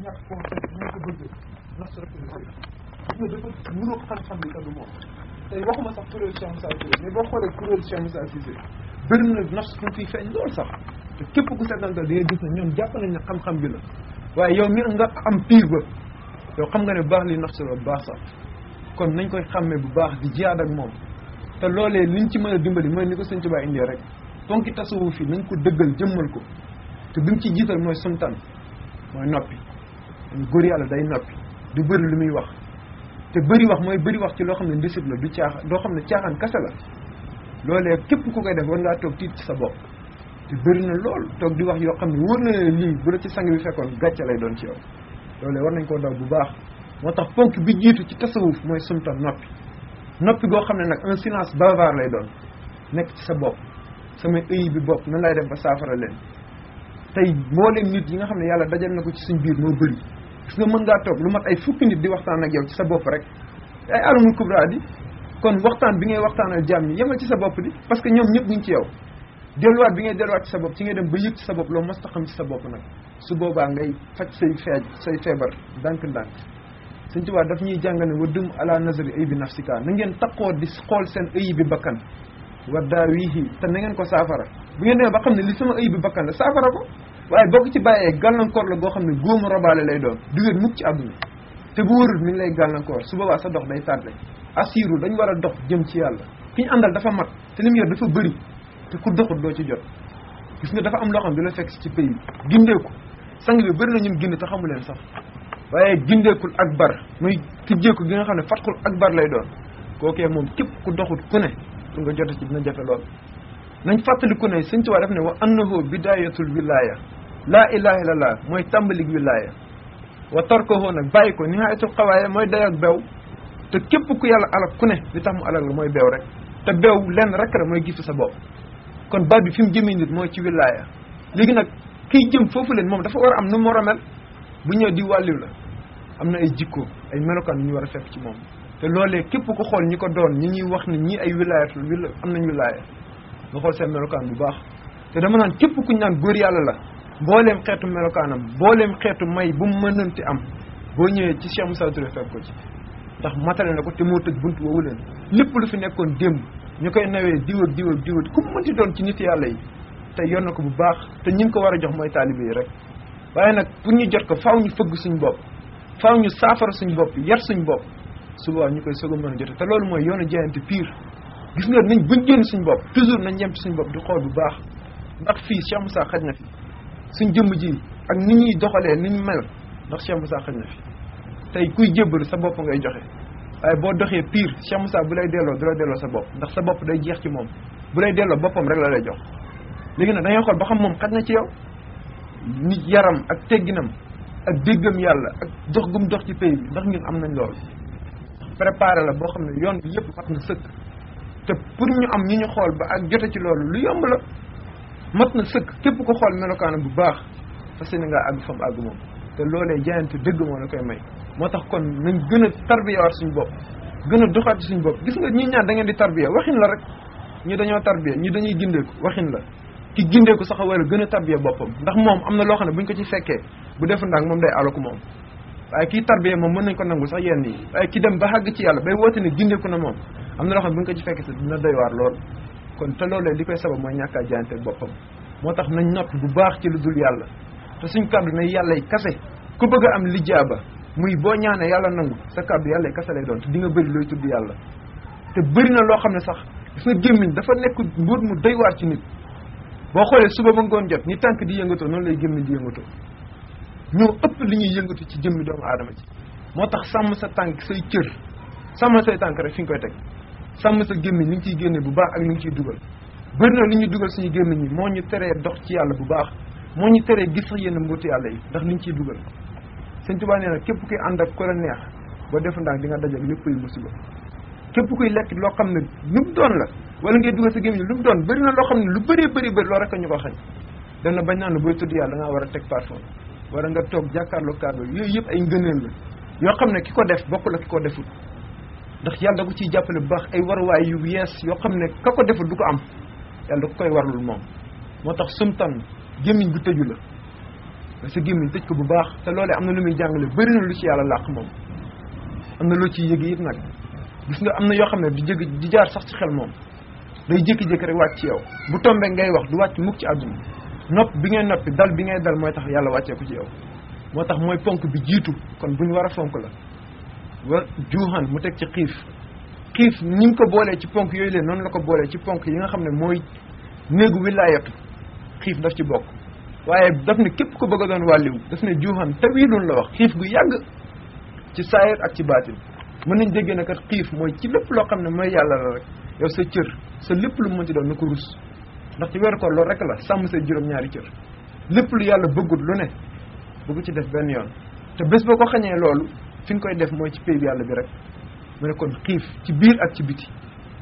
ñàkk confiance ñu ko bëgg nas rek la koy gis nga dafa mënoo xam-xam bi te du moom tey waxuma sax kuréel Cheikh Moussa Cissé mais boo xoolee kuréel Cheikh Moussa Cissé bëri na nas fu fiy feeñ loolu sax te képp ku seetantal di nga gis ne ñoom jàpp nañ ne xam-xam bi la waaye yow mi nga am piir ba yow xam nga ne baax li nafs la baax sax kon nañ koy xàmmee bu baax di jiyaat ak moom te loolee liñ ci mën a dimbali mooy ni ko sëñ Tuubaa indee rek ponki tasawuf fi nañ ko dëggal jëmmal ko te bi mu ci jiital mooy sumtan mooy noppi góor yàlla day noppi du bëri lu muy wax te bëri wax mooy bëri wax ci loo xam ne ndisit la du caaxaan doo xam ne caaxaan kase la loolee képp ku koy def war ngaa toog tiit ci sa bopp te bëri na lool toog di wax yoo xam ne wóor na ne lii bu la ci sang bi fekkoon gàcce lay doon ci yow loolee war nañ koo daw bu baax moo tax ponk bi jiitu ci tasawuf mooy sumtan noppi noppi goo xam ne nag un silence bavard lay doon nekk ci sa bopp samay ëyi bi bopp nan lay def ba saafara leen tey mbooleem nit yi nga xam ne yàlla dajal na ko ci suñ biir moo bëri gis nga mën ngaa toog lu mat ay fukki nit di waxtaan ak yow ci sa bopp rek ay alamul kubra di kon waxtaan bi ngay waxtaanal jaam ñi yemal ci sa bopp di parce que ñoom ñëpp ñu ngi ci yow delluwaat bi ngay delluwaat ci sa bopp ci ngay dem ba yëg ci sa bopp loo mos ta xam ci sa bopp nag su boobaa ngay faj say feej say feebar ndànk-ndànk suñ tubaab daf ñuy jàngal ne wa dum ala nazari ay bi nafsika na ngeen taqoo di xool seen ëyi bi bakkan wa daawihi te na ngeen ko saafara bu ngeen demee ba xam ne li sama ëyi bi bakkan la saafara ko waaye boo ko ci bàyyee gàllankoor la goo xam ne góomu robaale lay doon du wér mukk ci àdduna te bu wërul mi ngi lay gàllankoor su boobaa sa dox day tardé assiru dañ war a dox jëm ci yàlla ki ñu àndal dafa mat te li mu yor dafa bëri te ku doxut doo ci jot gis nga dafa am loo xam ne du la fekk ci pays gindeeku sang bi bëri na ñum ginde te xamu leen sax waaye gindeekul akbar muy tijjeeku gi nga xam ne fatxul akbar lay doon kookee moom képp ku doxut ku ne pour nga jote ci dina jafe lool nañ fàttaliku ne sëñ Tuubaa def ne wa annahu bidayatul wilaya laa ilaha illallah mooy tàmbalik wilaya wa tarkohu nag bàyyi ko nihayatul xawaaya mooy day ak bew te képp ku yàlla alak ku ne li tax mu alak la mooy beew rek te beew lenn rek la mooy gisu sa bopp kon baat bi fi mu jëmee nit mooy ci wilaya léegi nag kiy jëm foofu leen moom dafa war a am nu mu war a mel bu ñëw di wàlliw la am na ay jikko ay melokaan yu ñu war a fekk ci moom te loolee képp ku xool ñi ko doon ñi ñuy wax ne ñii ay wilayatul wila am nañ wilaya nga xool seen melokaan bu baax te dama naan képp kuñ naan góor yàlla la mbooleem xeetu melokaanam mbooleem xeetu may bu mu mënanti am boo ñëwee ci Cheikh Moussa Touré fekk ko ci ndax matale na ko te moo tëj bunt woowu leen lépp lu fi nekkoon démb ñu koy nawee diw ak diw ak diw ak ku mu mënti doon ci nit yàlla yi te yor na ko bu baax te ñi ko war a jox mooy taalibe yi rek waaye nag pour ñu jot ko faaw ñu fëgg suñ bopp faaw ñu saafara suñ bopp yar suñ bopp suba ñu koy soog a mën a jote te loolu mooy yoonu jaayante pire gis nga nañ buñ génn suñ bopp toujours nañ yem ci suñ bopp di xool bu baax ndax fii Cheikh Moussa xaj na fi suñ jëmm ji ak ni ñuy doxalee ni ñu mel ndax Cheikh Moussa xaj na fi tey kuy jébbalu sa bopp ngay joxe waaye boo doxee pire Cheikh Moussa bu lay delloo du la delloo sa bopp ndax sa bopp day jeex ci moom bu lay delloo boppam rek la lay jox léegi nag da ngay xool ba xam moom xaj na ci yow nit yaram ak tegginam ak déggam yàlla ak dox gum dox ci pays bi ndax ñun am nañ loolu préparé la boo xam ne yoon bi yëpp mat na sëkk te pour ñu am ñu ñu xool ba ak jote ci loolu lu yomb la mat na sëkk képp ko xool melokaanam bu baax fas yéene ngaa àgg fa mu àgg moom te loolee jaayante dëgg moo la koy may moo tax kon nañ gën a tarbiyawaat suñu bopp gën a doxaat ci suñu bopp gis nga ñi ñaan da ngeen di tarbiya waxin la rek ñi dañoo tarbiya ñi dañuy gindeeku waxin la ki gindeeku sax a war a gën a tarbiya boppam ndax moom am na loo xam ne buñ ko ci fekkee bu defu ndaag moom day alaku moom waaye kii tarbiya moom mën nañ ko nangu sax yenn yi waaye ki dem ba xàgg ci yàlla bay woote ne gindeeku na moom am na loo xam ne buñ ko ci fekkee sax dina doy waar lool kon te loolee li koy sabab mooy ñàkk a jaayante boppam moo tax nañ nopp bu baax ci lu dul yàlla te suñ kàddu ne yàlla yi kase ku bëgg a am lijaaba muy boo ñaanee yàlla nangu sa kàddu yàlla yi kase lay doon te di nga bëri looy tudd yàlla te bëri na loo xam ne sax gis nga gémmiñ dafa nekk mbuut mu doy waar ci nit boo xoolee suba ba ngoon jot ni tànk di yëngatoo noonu lay gémmiñ di yëngatoo ñoo ëpp li ñuy yëngatu ci jëmmi doomu aadama ci moo tax sàmm sa tànk say cër sàmm say tànk rek fi nga koy teg sàmm sa gémmiñ li nga ciy génne bu baax ak li nga ciy dugal bëri na li ñuy dugal suñu gémmiñ yi moo ñu teree dox ci yàlla bu baax moo ñu teree gis sax yenn mbuuti yàlla yi ndax li ñu ciy dugal sëñ Tuubaa nee na képp kuy ànd ak ku la neex boo def ndax di nga dajal lépp yu musiba képp kuy lekk loo xam ne lu mu doon la wala ngay dugal sa gémmiñ lu mu doon bëri na loo xam ne lu bëree bëri bëri loo rek a ñu ko xañ dem na bañ naan booy tudd yàlla da ngaa war a teg parfum wala nga toog jàkkaarloo kàddu yooyu yëpp ay ngëneel la yoo xam ne ki ko def bokk la ki ko defut ndax yàlla da ko ciy jàppale bu baax ay waruwaay yu yees yoo xam ne ka ko defut du ko am yàlla da ko koy warlul moom moo tax sumtan gémmiñ bu tëju la nga sa gémmiñ tëj ko bu baax te loolee am na lu muy jàngale bëri na lu ci yàlla làq moom am na loo ciy yëg it nag gis nga am na yoo xam ne di jëg di jaar sax ci xel moom day jékki-jékki rek wàcc ci yow bu tombee ngay wax du wàcc mukk ci àdduna nopp bi ngay noppi dal bi ngay dal mooy tax yàlla wàccee ko ci yow moo tax mooy ponk bi jiitu kon bu ñu war a fonk la war juuxan mu teg ci xiif xiif ni mu ko boolee ci ponk yooyu leen noonu la ko boolee ci ponk yi nga xam ne mooy néegu wilaayatu xiif daf ci bokk waaye daf ne képp ko bëgg a doon wàlliwu daf ne juuxan tawiilun la wax xiif gu yàgg ci saayir ak ci baatin mën nañ déggee ne kat xiif mooy ci lépp loo xam ne mooy yàlla la rek yow sa cër sa lépp lu mu ci doon na ko rus ndax ci weeru koor loolu rek la sàmm sa juróom-ñaari cër lépp lu yàlla bëggut lu ne bëggu ci def benn yoon te bés boo ko xañee loolu fi nga koy def mooy ci pay bi yàlla bi rek mu ne kon xiif ci biir ak ci biti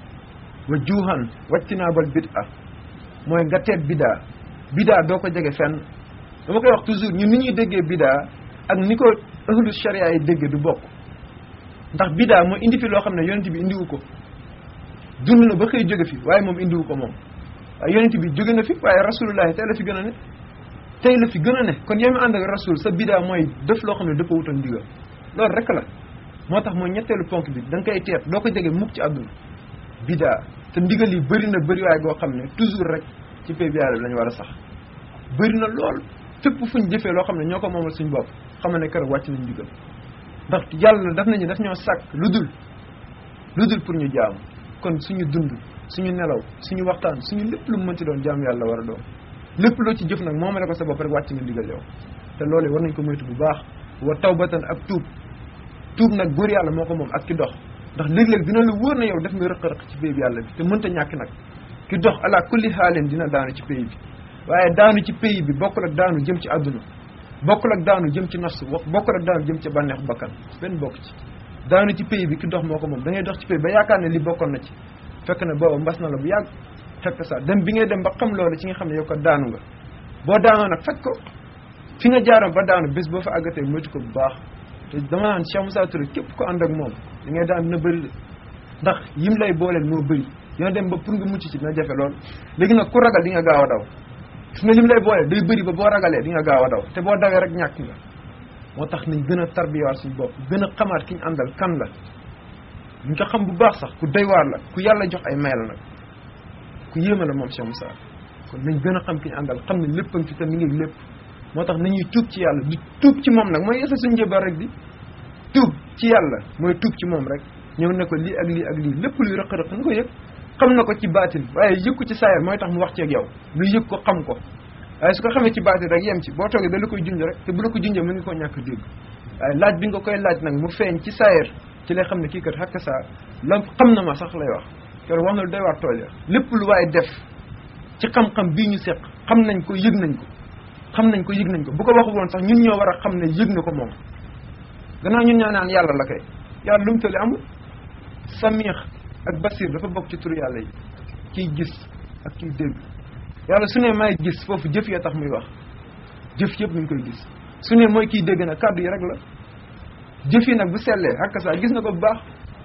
wa juuxan waccinaabal bid a mooy nga teet bidaa bidaa doo ko jege fenn dama koy wax toujours ñun ni ñuy déggee bidaa ak ni ko ahlu sharia yi déggee du bokk ndax bidaa mooy indi fi loo xam ne yonent bi indiwu ko dund na ba xëy jóge fi waaye moom indiwu ko moom waaye yonent bi jóge na fi waaye rasulullahi tey la fi gën a ne tey la fi gën a ne kon yow mi ànd ak rasul sa bidaa mooy def loo xam ne dafa wutal ndigal loolu rek la moo tax mooy ñetteelu ponk bi da nga koy teet doo ko jege mukk ci àdduna bidaa te ndigal yi bëri na bëri waaye goo xam ne toujours rek ci pay bi yàlla bi lañu war a sax bëri na lool fépp fu ñu jëfee loo xam ne ñoo ko moomal suñu bopp xam ne keroog wàcc nañ ndigal ndax yàlla daf nañu daf ñoo sàkk lu dul lu dul pour ñu jaamu kon suñu dund suñu nelaw suñu waxtaan suñu lépp lu mu mënti doon jaamu yàlla war a doon lépp loo ci jëf nag moomale ko sa bopp rek wàcc nga ndigal yow te loolu war nañ ko moytu bu baax wa tawbatan ak tuub tuub nag góor yàlla moo ko moom ak ki dox ndax léeg-léeg dina la wóor na yow def nga rëq-rëq ci pay bi yàlla bi te mënta ñàkk nag ki dox ala kulli xaalin dina daanu ci pay bi waaye daanu ci pay bi bokkul ak daanu jëm ci àdduna bokkul ak daanu jëm ci nafsu bokkul ak daanu jëm ci bànneex bakkan benn bokk ci daanu ci pay bi ki dox moo ko moom da ngay dox ci pay ba yaakaar ne li bokkoon na ci fekk na booba mbas na la bu yàgg fekk sa dem bi ngay dem ba xam loolu ci nga xam ne yow ko daanu nga boo daanoo nag fekk ko fi nga jaaroon ba daanu bés boo fa àggatee moytu ko bu baax te dama naan Cheikh Moussa Touré képp ko ànd ak moom li ngay daan dina bëri de ndax yim lay booleel moo bëri dina dem ba pour nga mucc ci dina jafe lool léegi nag ku ragal di nga gaaw a daw gis nga lim lay booleel day bëri ba boo ragalee di nga gaaw a daw te boo dawee rek ñàkk nga moo tax nañ gën a tarbiyaat suñu bopp gën a xamaat ki ñu àndal kan la ñu ko xam bu baax sax ku doy waar la ku yàlla jox ay may la nag ku yéeme la moom Cheikh Moussa kon nañ gën a xam ki ñu àndal xam ne lépp a ngi fi te mi ngi lépp moo tax nañuy tuub ci yàlla di tuub ci moom nag mooy yeesa suñu njëbal rek di tuub ci yàlla mooy tuub ci moom rek ñëw ne ko lii ak lii ak lii lépp luy rëq-rëq na ko yëg xam na ko ci baatin waaye yëg ko ci saayar mooy tax mu wax ci ak yow lu yëg ko xam ko waaye su ko xamee ci baatin rek yem ci boo toogee da la koy junj rek te bu la ko junjee mën nga koo ñàkk dégg waaye laaj bi nga koy laaj nag mu feeñ ci saayar ci lay xam ne kii kat xakk saa la xam na ma sax lay wax keroog wax na lu doy waar tool ya lépp lu waaye def ci xam-xam bii ñu seq xam nañ ko yëg nañ ko xam nañ ko yëg nañ ko bu ko waxu woon sax ñun ñoo war a xam ne yëg na ko moom gannaaw ñun ñoo naan yàlla la kay yàlla lu mu tële amul samiix ak basir dafa bokk ci turu yàlla yi kiy gis ak kiy dégg yàlla su ne may gis foofu jëf ya tax muy wax jëf yëpp ñu ngi koy gis su ne mooy kiy dégg nag kàddu yi rek la jëf yi nag bu sellee ak saa gis na ko bu baax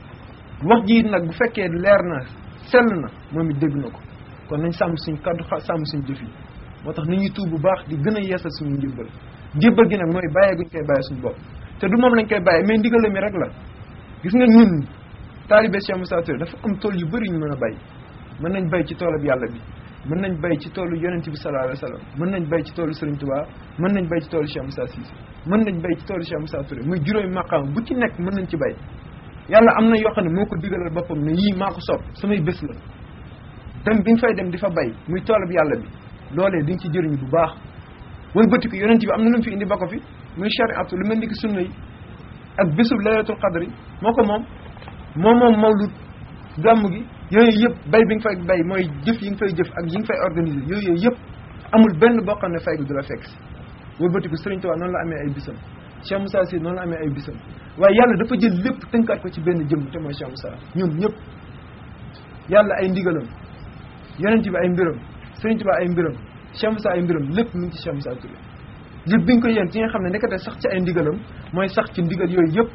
wax ji nag bu fekkee leer na sell na moom it dégg na ko kon nañ sàmm suñ kàddu sàmm suñ jëf yi moo tax ni ñuy tuub bu baax di gën a yeesal suñu njëbbal njëbbal gi nag mooy bàyyee guñ koy bàyyee suñu bopp te du moom lañ koy bàyyee mais ndigal mi rek la gis nga ñun taalibe Cheikh Moussa Touré dafa am tool yu bëri ñu mën a bay mën nañ bay ci toolab yàlla bi mën nañ bay ci toolu yonent bi sallallahu alayhi wa sallam mën nañ bay ci toolu Serigne Touba mën nañ bay ci toolu Cheikh Moussa Cissé mën nañ bay ci toolu Cheikh Moussa Touré muy juróomi maqaam bu ci nekk mën nañ ci bay yàlla am na yoo xam ne moo ko digalal boppam ne yii maa ko sopp samay bés la dem bi nga fay dem di fa bay muy toolab yàlla bi loolee di nga ci jëriñu bu baax wala bëti ko yonent bi am na lu mu fi indi ba ko fi muy shariatu lu mel ni ki sunna yi ak bésub laylatul qadri moo ko moom moom moom mawlud gàmm gi yooyu yëpp bay bi nga fay bay mooy jëf yi nga fay jëf ak yi nga fay organiser yooyu yëpp amul benn boo xam ne fay gu du la fekk si wala bëti ko Sëriñ Tuubaa noonu la amee ay bisam Cheikh Moussa Sy noonu la amee ay bisam waaye yàlla dafa jël lépp tënkaat ko ci benn jëmm te mooy Cheikh Moussa ñoom ñëpp yàlla ay ndigalam yonent bi ay mbiram Sëriñ Tuubaa ay mbiram Cheikh Moussa ay mbiram lépp mu ngi ci Cheikh Moussa Touré lépp bi nga ko yéen ci nga xam ne nekkate sax ci ay ndigalam mooy sax ci ndigal yooyu yëpp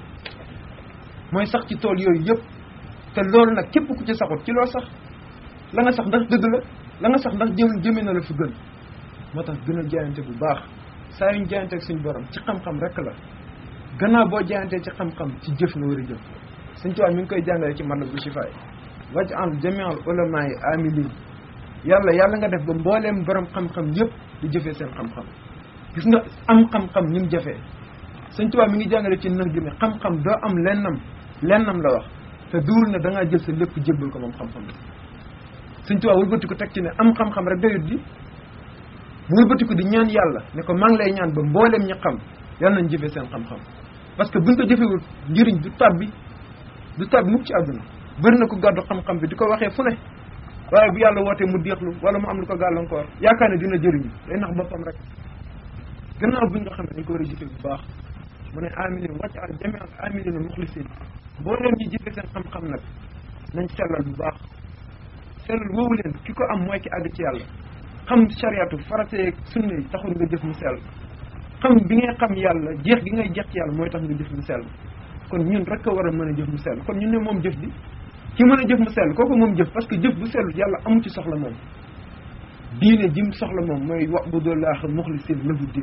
mooy sax ci tool yooyu yëpp te loolu nag képp ku ci saxut ci loo sax la nga sax ndax dëgg la la nga sax ndax jëm jëmee na la fu gën moo tax gën a jaayante bu baax saa yuñ jaayanteeg suñu borom ci xam-xam rek la gannaaw boo jaayantee ci xam-xam ci jëf nga war a jëf suñ tubaab mi ngi koy jàngale ci man bu shifaay waj an jamial ulama yi amilin yàlla yàlla nga def ba mbooleem borom xam-xam yëpp di jëfee seen xam-xam gis nga am xam-xam ni mu jafee suñ tubaab mi ngi jàngale ci nax gi ne xam-xam doo am lennam lennam la wax te duur na da ngaa jël sa lépp jébbal ko moom xam-xam bi suñ tubaab wëlbati ko teg ci ne am xam-xam rek doyut di mu wëlbati ko di ñaan yàlla ne ko maa ngi lay ñaan ba mbooleem ñi xam yàlla nañ jëfee seen xam-xam parce que buñ ko jëfewul njëriñ du tabbi du tabbi mukk ci àdduna bëri na ko gàddu xam-xam bi di ko waxee fu ne waaye bu yàlla wootee mu déexlu wala mu am lu ko gàllankoor yaakaar ne dina jëriñu day nax boppam rek gannaaw buñ nga xam ne dañ ko war a jëfe bu baax mu ne amilin wàcc al jami al amilina muxlisin boo leen ñi jëfe seen xam-xam nag nañ sellal bu baax sellal woowu leen ki ko am mooy ki àgg ci yàlla xam chariatu farate sunna yi taxul nga jëf mu sell xam bi ngay xam yàlla jeex gi ngay jeex ci yàlla mooy tax nga jëf mu sell kon ñun rek a war a mën a jëf mu sell kon ñun ne moom jëf bi ki mën a jëf mu sell kooku moom jëf parce que jëf bu sellut yàlla amu ci soxla moom diine jim soxla moom mooy wa'budullaha muxlisin lahu diin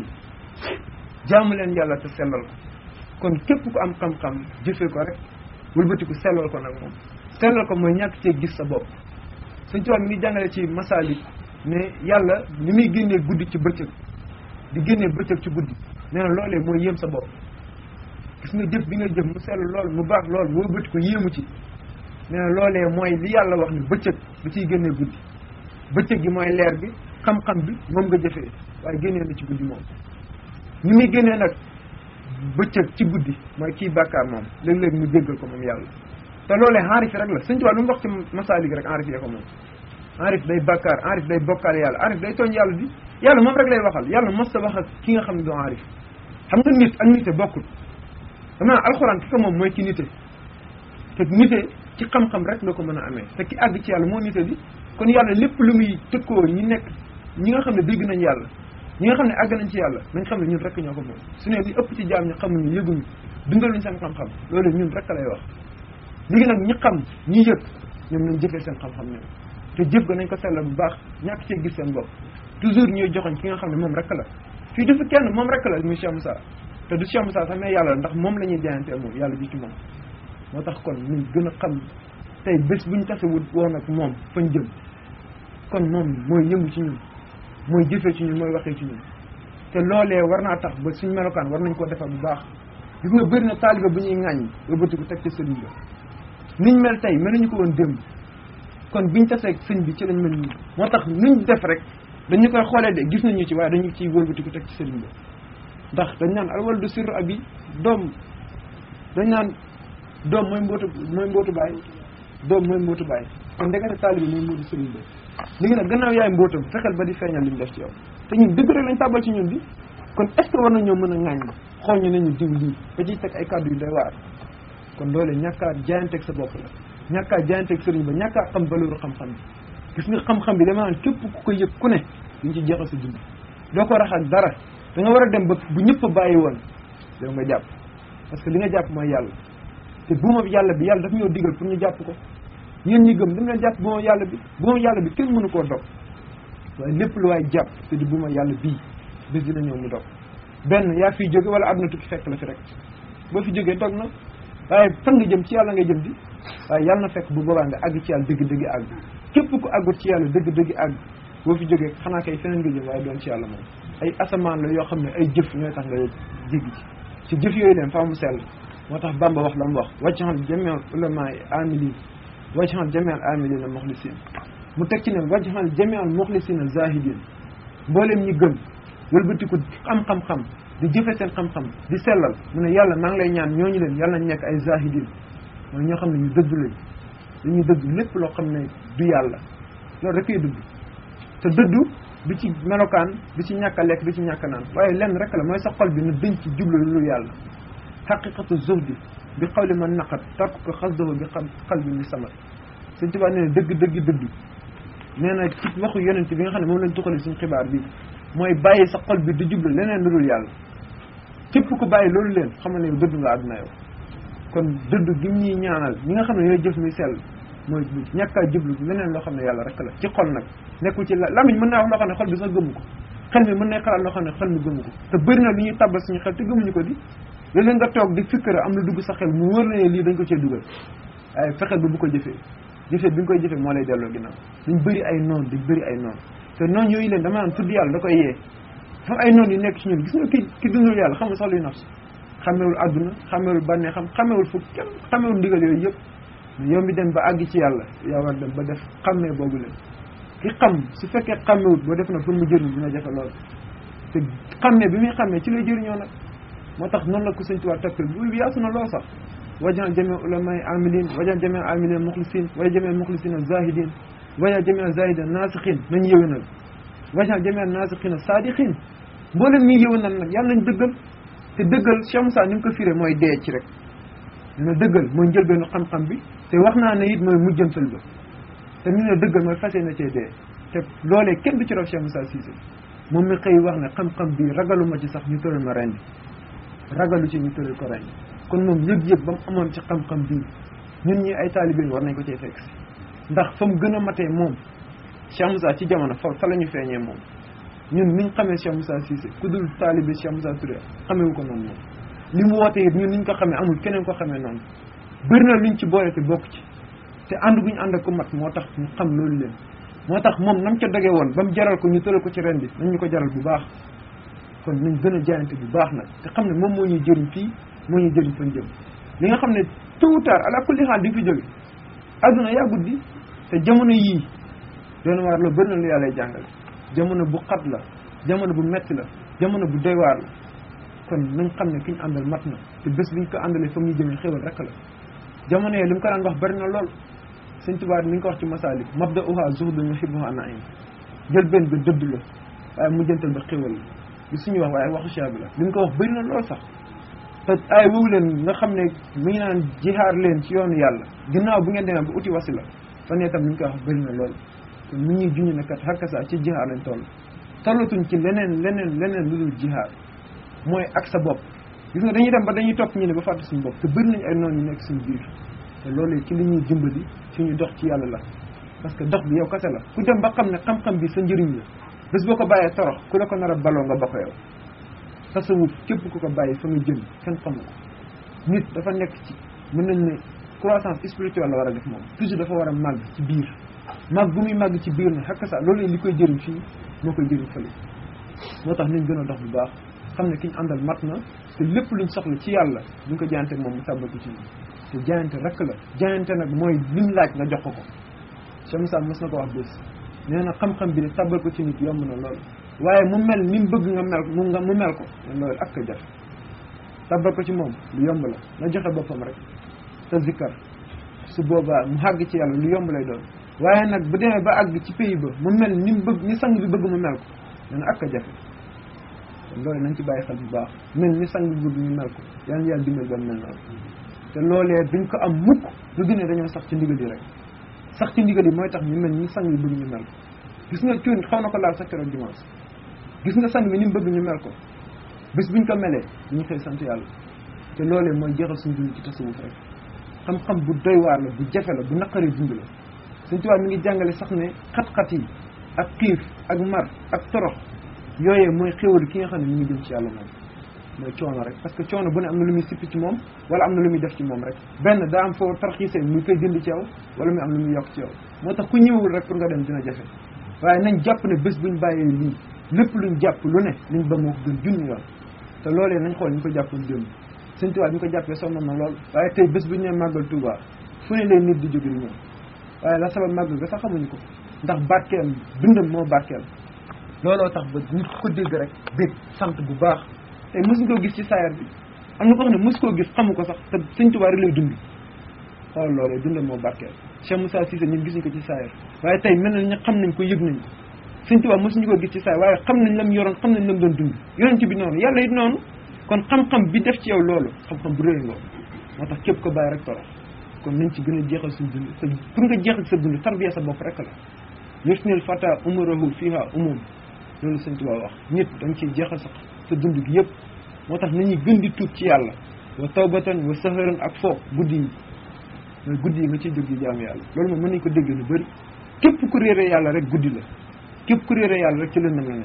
jaamu leen yàlla te sellal ko kon képp ku am xam-xam jëfee ko rek wëlbatiku sellal ko nag moom sellal ko mooy ñàkk cee gis sa bopp suñ tubaab mi ngi jàngale ci masaalik ne yàlla ni muy génnee guddi ci bëccëg di génnee bëccëg ci guddi nee na loolee mooy yéem sa bopp gis nga jëf bi nga jëf mu sell lool mu baax lool mu wëlbati ko yéemu ci nee na loolee mooy li yàlla wax ni bëccëg da ciy génnee guddi bëccëg gi mooy leer bi xam-xam bi moom nga jëfee waaye génnee na ci guddi moom ni muy génnee nag bëccëg ci guddi mooy kii bàkkaar moom léeg-léeg mu jéggal ko moom yàlla te loolee enrif rek la sëñ Tuubaa lu mu wax ci masaalik rek enrif yee ko moom enrif day bàkkaar enrif day bokkaale yàlla enrif day tooñ yàlla di yàlla moom rek lay waxal yàlla mos ta wax ak ki nga xam ne doo enrif xam nga nit ak nite bokkul dama alxuraan ki ko moom mooy ki nite te nite ci xam-xam rek nga ko mën a amee te ki àgg ci yàlla moo nite di kon yàlla lépp lu muy tëkkoo ñi nekk ñi nga xam ne dégg nañ yàlla ñi nga xam ne àgg nañ ci yàlla nañ xam ne ñun rek ñoo ko moom su ne li ëpp ci jaam ñi xamuñu yëguñu dundaluñ seen xam-xam loolu ñun rek lay wax léegi nag ñi xam ñi yëg ñoom nañ jëfee seen xam-xam ñoom te jëf ga nañ ko sellal bu baax ñàkk cee gis seen bopp toujours ñuy joxoñ ki nga xam ne moom rek la fii dafa kenn moom rek la muy Cheikh Moussa te du Cheikh Moussa sax mais yàlla la ndax moom la ñuy jaayantee moom yàlla ji ci moom moo tax kon ñu gën a xam tey bés buñ tasewut woon ak moom fañ jëm kon moom mooy yëngu ci ñun mooy jëfee ci ñun mooy waxee ci ñun te loolee war naa tax ba suñ melokaan war nañ koo defar bu baax gis nga bëri na taaliba bu ñuy ŋàññ ba bëti ko teg ca sëriñ ba niñ mel tey meluñu ko woon démb kon biñ taseeg sëñ bi ci lañ mel nii moo tax nuñ def rek dañu koy xoolee de gis nañu ci waaye dañu ciy wëlbati ko teg ci sëriñ ba ndax dañ naan alwal du sirru abi doom dañ naan doom mooy mbootu mooy mbootu baay doom mooy mbootu baay kon ndekete taalibi mooy mbootu sëriñ ba léegi nag gannaaw yaay mbootam fexeel ba di feeñal li mu def ci yow te ñun dëgg rek lañ tàbbal ci ñun bi kon est ce que war nañoo mën a ŋaañ xool ñu nañu diw lii ba ciy teg ay kàddu yu doy waar kon loole ñàkkaa jaayanteeg sa bopp la ñàkkaa jaayanteeg sëriñ ba ñàkkaa xam valeur xam-xam bi gis nga xam-xam bi dama naan képp ku ko yëg ku ne duñ ci jeexal sa dund doo ko rax ak dara da nga war a dem ba bu ñëpp bàyyi woon yow nga jàpp parce que li nga jàpp mooy yàlla te buuma yàlla bi yàlla daf ñoo digal pour ñu jàpp ko yéen ñi gëm dam leen jàpp buuma yàlla bi buuma yàlla bi kenn mënu koo dog waaye lépp lu waay jàpp te di buuma yàlla bii bés dina ñëw mu dog benn yaa fiy jóge wala àdduna tukki fekk la fi rek boo fi jógee dog na waaye fan nga jëm ci yàlla ngay jëm di waaye yàlla na fekk bu boobaa nga àgg ci yàlla dëgg-dëgg àgg képp ku àggut ci yàlla dëgg-dëgg àgg boo fi jógee xanaa kay feneen nga jëm waaye doon ci yàlla moom ay asamaan la yoo xam ne ay jëf ñooy tax nga jéggi ci ci jëf yooyu leen faa mu sell moo tax Bamba wax la mu wax wajjahal jamial ulama amilin wajjahal jamial amilina muxlisin mu teg ci ne wajjahal jamial muxlisina zahidin mboolem ñi gëm wëlbatiku am xam-xam di jëfe seen xam-xam di sellal mu ne yàlla maa ngi lay ñaan ñooñu leen yàlla nañ nekk ay zahidin mooy ñoo xam ne ñu dëgg lañ dañuy dëgg lépp loo xam ne du yàlla loolu rek koy dëgg te dëddu du ci melokaan du ci ñàkk a lekk du ci ñàkk a naan waaye lenn rek la mooy sa xol bi na dëñ ci jublu lu yàlla xaqiqatu zuhdi bi xawli man naqat tarku ko xasdahu bi xal bi ni samat Sëñ Tuubaa nee na dëgg dëgg dëddu nee na ci waxu yonent bi nga xam ne moom lañ tuxale suñu xibaar bi mooy bàyyi sa xol bi di jublu leneen lu dul yàlla képp ku bàyyi loolu leen xam ne yow dëddu nga àdduna yow kon dëddu gi ñuy ñaanal ñi nga xam ne yooyu jëf muy sell mooy ñàkkaa jublu leneen loo xam ne yàlla rek la ci xol nag nekkul ci la lamiñ mën naa wax loo xam ne xol bi sax gëmu ko xel mi mën nay xalaat loo xam ne xel mi gëmu ko te bëri na lu ñuy tàbbal suñu xel te gëmuñu ko di léeg-léeg nga toog di fikkara am lu dugg sa xel mu wóor na ne lii dañ ko cee dugal waaye fexeel ba bu ko jëfee jëfee bi nga koy jëfee moo lay delloo ginnaaw dañ bëri ay noon dañ bëri ay noon te noon yooyu leen dama naan tudd yàlla da koy yee xam ay noon yu nekk ci ñun gis nga ki ki dundul yàlla xamul sax luy nafs xamewul àdduna xamewul bànnee xam xamewul fu kenn xamewul ndigal yooyu yëpp yow mi dem ba àgg ci yàlla yaa war dem ba def xammee boobu leen ki xam su fekkee xammewut boo def na pour mu jëriñ dina jafe lool te xammee bi muy xammee ci lay jëriñoo nag moo tax noonu la ko sëñ Tuubaa toppil bu yaatu na lool sax wajan jamee ulamay amilin wajan jamee amilin muxlisin wajan jamee muxlisin zahidin wajan jamee zahidin naasixin nañu yëwénal wajan jamee naasixin saadixin mboolem ñuy yëwénal nag yàlla nañ dëggal te dëggal Cheikh Moussa ni mu ko firee mooy dee ci rek ne dëggal mooy njëlbeenu xam-xam bi te wax naa ne it mooy mujjantal ba te ñu ne dëggal mooy fase na cee dee te loolee kenn du ci raw Cheikh Moussa Cissé moom mi xëy wax ne xam-xam bi ragaluma ci sax ñu tëral ma rendi ragalu ci ñu tëral ko rendi kon moom yëg-yëg ba mu amoon ci xam-xam bi ñun ñi ay taalibe war nañ ko cee fekk si ndax fa mu gën a matee moom Cheikh Moussa ci jamono fa fa la ñu feeñee moom ñun niñ xamee Cheikh Moussa Cissé ku dul taalibe Cheikh Moussa Touré xamewu ko noonu moom li mu woote it ñun niñ ko xamee amul keneen ko xamee noonu bëri na luñ ci boole te bokk ci te ànd guñ ànd ak ku mat moo tax ñu xam loolu leen moo tax moom nam ca doge woon ba mu jaral ko ñu tëral ko ci ren bi nañ ñu ko jaral bu baax kon nañ gën a jaayante bu baax nag te xam ne moom moo ñuy jëriñ fii moo ñuy jëriñ fan jëm li nga xam ne tôt ou tard ala kulli xaal di nga fi jóge adduna yaa guddi te jamono yii doon waar la bëri na lu yàlla jàngale jamono bu xat la jamono bu metti la jamono bu doy waar la kon nañ xam ne ki ñu àndal mat na te bés biñ ko àndalee fa muy jëmee xéwal rek la jamono yooyu li mu ko daan wax bëri na lool sëñ Tuubaa mi ngi ko wax ci masaalik mabda uha zuhdun yuhibbuha naim jël benn ba dëdd la waaye mujjantal ba xéwal la li suñu wax waaye waxu cheikh bi la li mu ko wax bëri na lool sax te ay woowu leen nga xam ne mi ngi naan jihaar leen ci yoonu yàlla ginnaaw bu ngeen demee ba uti wasila fan itam mi ngi koy wax bëri na lool kon mi ñuy juñu ne kat xakkasa ci jihaar lañ toll tollatuñ ci leneen leneen leneen lu dul jihaar mooy ak sa bopp gis nga dañuy dem ba dañuy topp ñu ne ba fàtte suñu bopp te bëri nañ ay noonu yu nekk suñu biir te loolu ci li ñuy dimbali suñu dox ci yàlla la parce que dox bi yow kese la ku dem ba xam ne xam-xam bi sa njëriñ la bés boo ko bàyyee torox ku la ko nar a baloo nga ba ko yow tasawuf képp ku ko bàyyi fa nga jëm kenn xamu ko nit dafa nekk ci mën nañ ne croissance spirituelle la war a def moom toujours dafa war a màgg ci biir màgg bu muy màgg ci biir na xakk sa loolu li koy jëriñ fii moo koy jëriñ fële moo tax nañ gën a dox bu baax xam ne ki ñu àndal mat na te lépp luñ soxla ci yàlla duñ ko jaayante moom mu tàbbal ko ci ñun te jaayante rek la jaayante nag mooy lim laaj nga jox ko ko Cheikh Moussa mos na ko wax bés nee na xam-xam bi ne tàbbal ko ci nit yomb na lool waaye mu mel ni mu bëgg nga mel mu nga mu mel ko loolu ak ko jafe tàbbal ko ci moom lu yomb la na joxe boppam rek te zikkar su boobaa mu àgg ci yàlla lu yomb lay doon waaye nag bu demee ba àgg ci pays ba mu mel ni mu bëgg ni sang bi bëgg mu mel ko nee na ak ko jafe loolu nañ ci bàyyi xel bu baax mel ni sang bi bëgg ñu mel ko yal na yàlla dimbal ba mel noonu te loolee duñ ko am mukk lu gën a dañoo sax ci ndigal yi rek sax ci ndigal yi mooy tax ñu mel ni sang bi bëgg ñu mel ko gis nga cuun xaw na ko laal sax keroog dimanche gis nga sang bi ni mu bëgg ñu mel ko bés buñ ko melee dañu xëy sant yàlla te loolee mooy jeexal suñu dund ci tasawuf rek xam-xam bu doy waar la bu jafe la bu naqaree dund la suñ tubaab mi ngi jàngale sax ne xat-xat yi ak xiif ak mar ak torox yooyee mooy xéwal ki nga xam ne mi ngi jëm ci yàlla moom mooy coono rek parce que coono bu ne am na lu muy sippi ci moom wala am na lu muy def ci moom rek benn daa am foo tarxiisee muy koy jënd ci yow wala muy am lu muy yokk ci yow moo tax ku ñëwul rek pour nga dem dina jafe waaye nañ jàpp ne bés buñ bàyyee lii lépp luñ jàpp lu ne liñ ba moo ko gën junni yoon te loolee nañ xool ñu ko jàppoon démb sëñ Tuubaa ñu ko jàppee sonn na lool waaye tey bés bu ñu nee màggal Tuubaa fu ne lay nit di jóge di ñëw waaye la sabab màggal ga sax xamuñu ko ndax barkeel dundam moo barkeel looloo tax ba nit ko dégg rek bég sant bu baax tey mosuñ koo gis ci saayar bi am na ko xam ne mosu koo gis xamu ko sax te sëñ Tuubaa rek lay dund xool loolee dundam moo barkeel Cheikh Moussa Cissé ñun gisuñ ko ci saayar waaye tey mel na ñu xam nañ ko yëg nañ ko sëñ Tuubaa mosuñu ko gis ci saayar waaye xam nañ lam yoroon xam nañ lam doon dund yonent bi noonu yàlla it noonu kon xam-xam bi def ci yow loolu xam-xam bu réy loolu moo tax képp ko bàyyi rek torox kon nañ ci gën a jeexal suñ dund te pour nga jeexal sa dund tarbiya sa bopp rek la yusnil fata umurahu fiha umum loolu sëñ Tuubaa wax nit da nga ciy jeexal sa sa dund gi yëpp moo tax nañuy gën di tuub ci yàlla wa tawbatan wa saharan ak foo guddi yi mooy guddi yi nga ciy jóg di jaamu yàlla loolu moom mën nañ ko dégg lu bëri képp ku réere yàlla rek guddi la képp ku réere yàlla rek ci lëndam la ne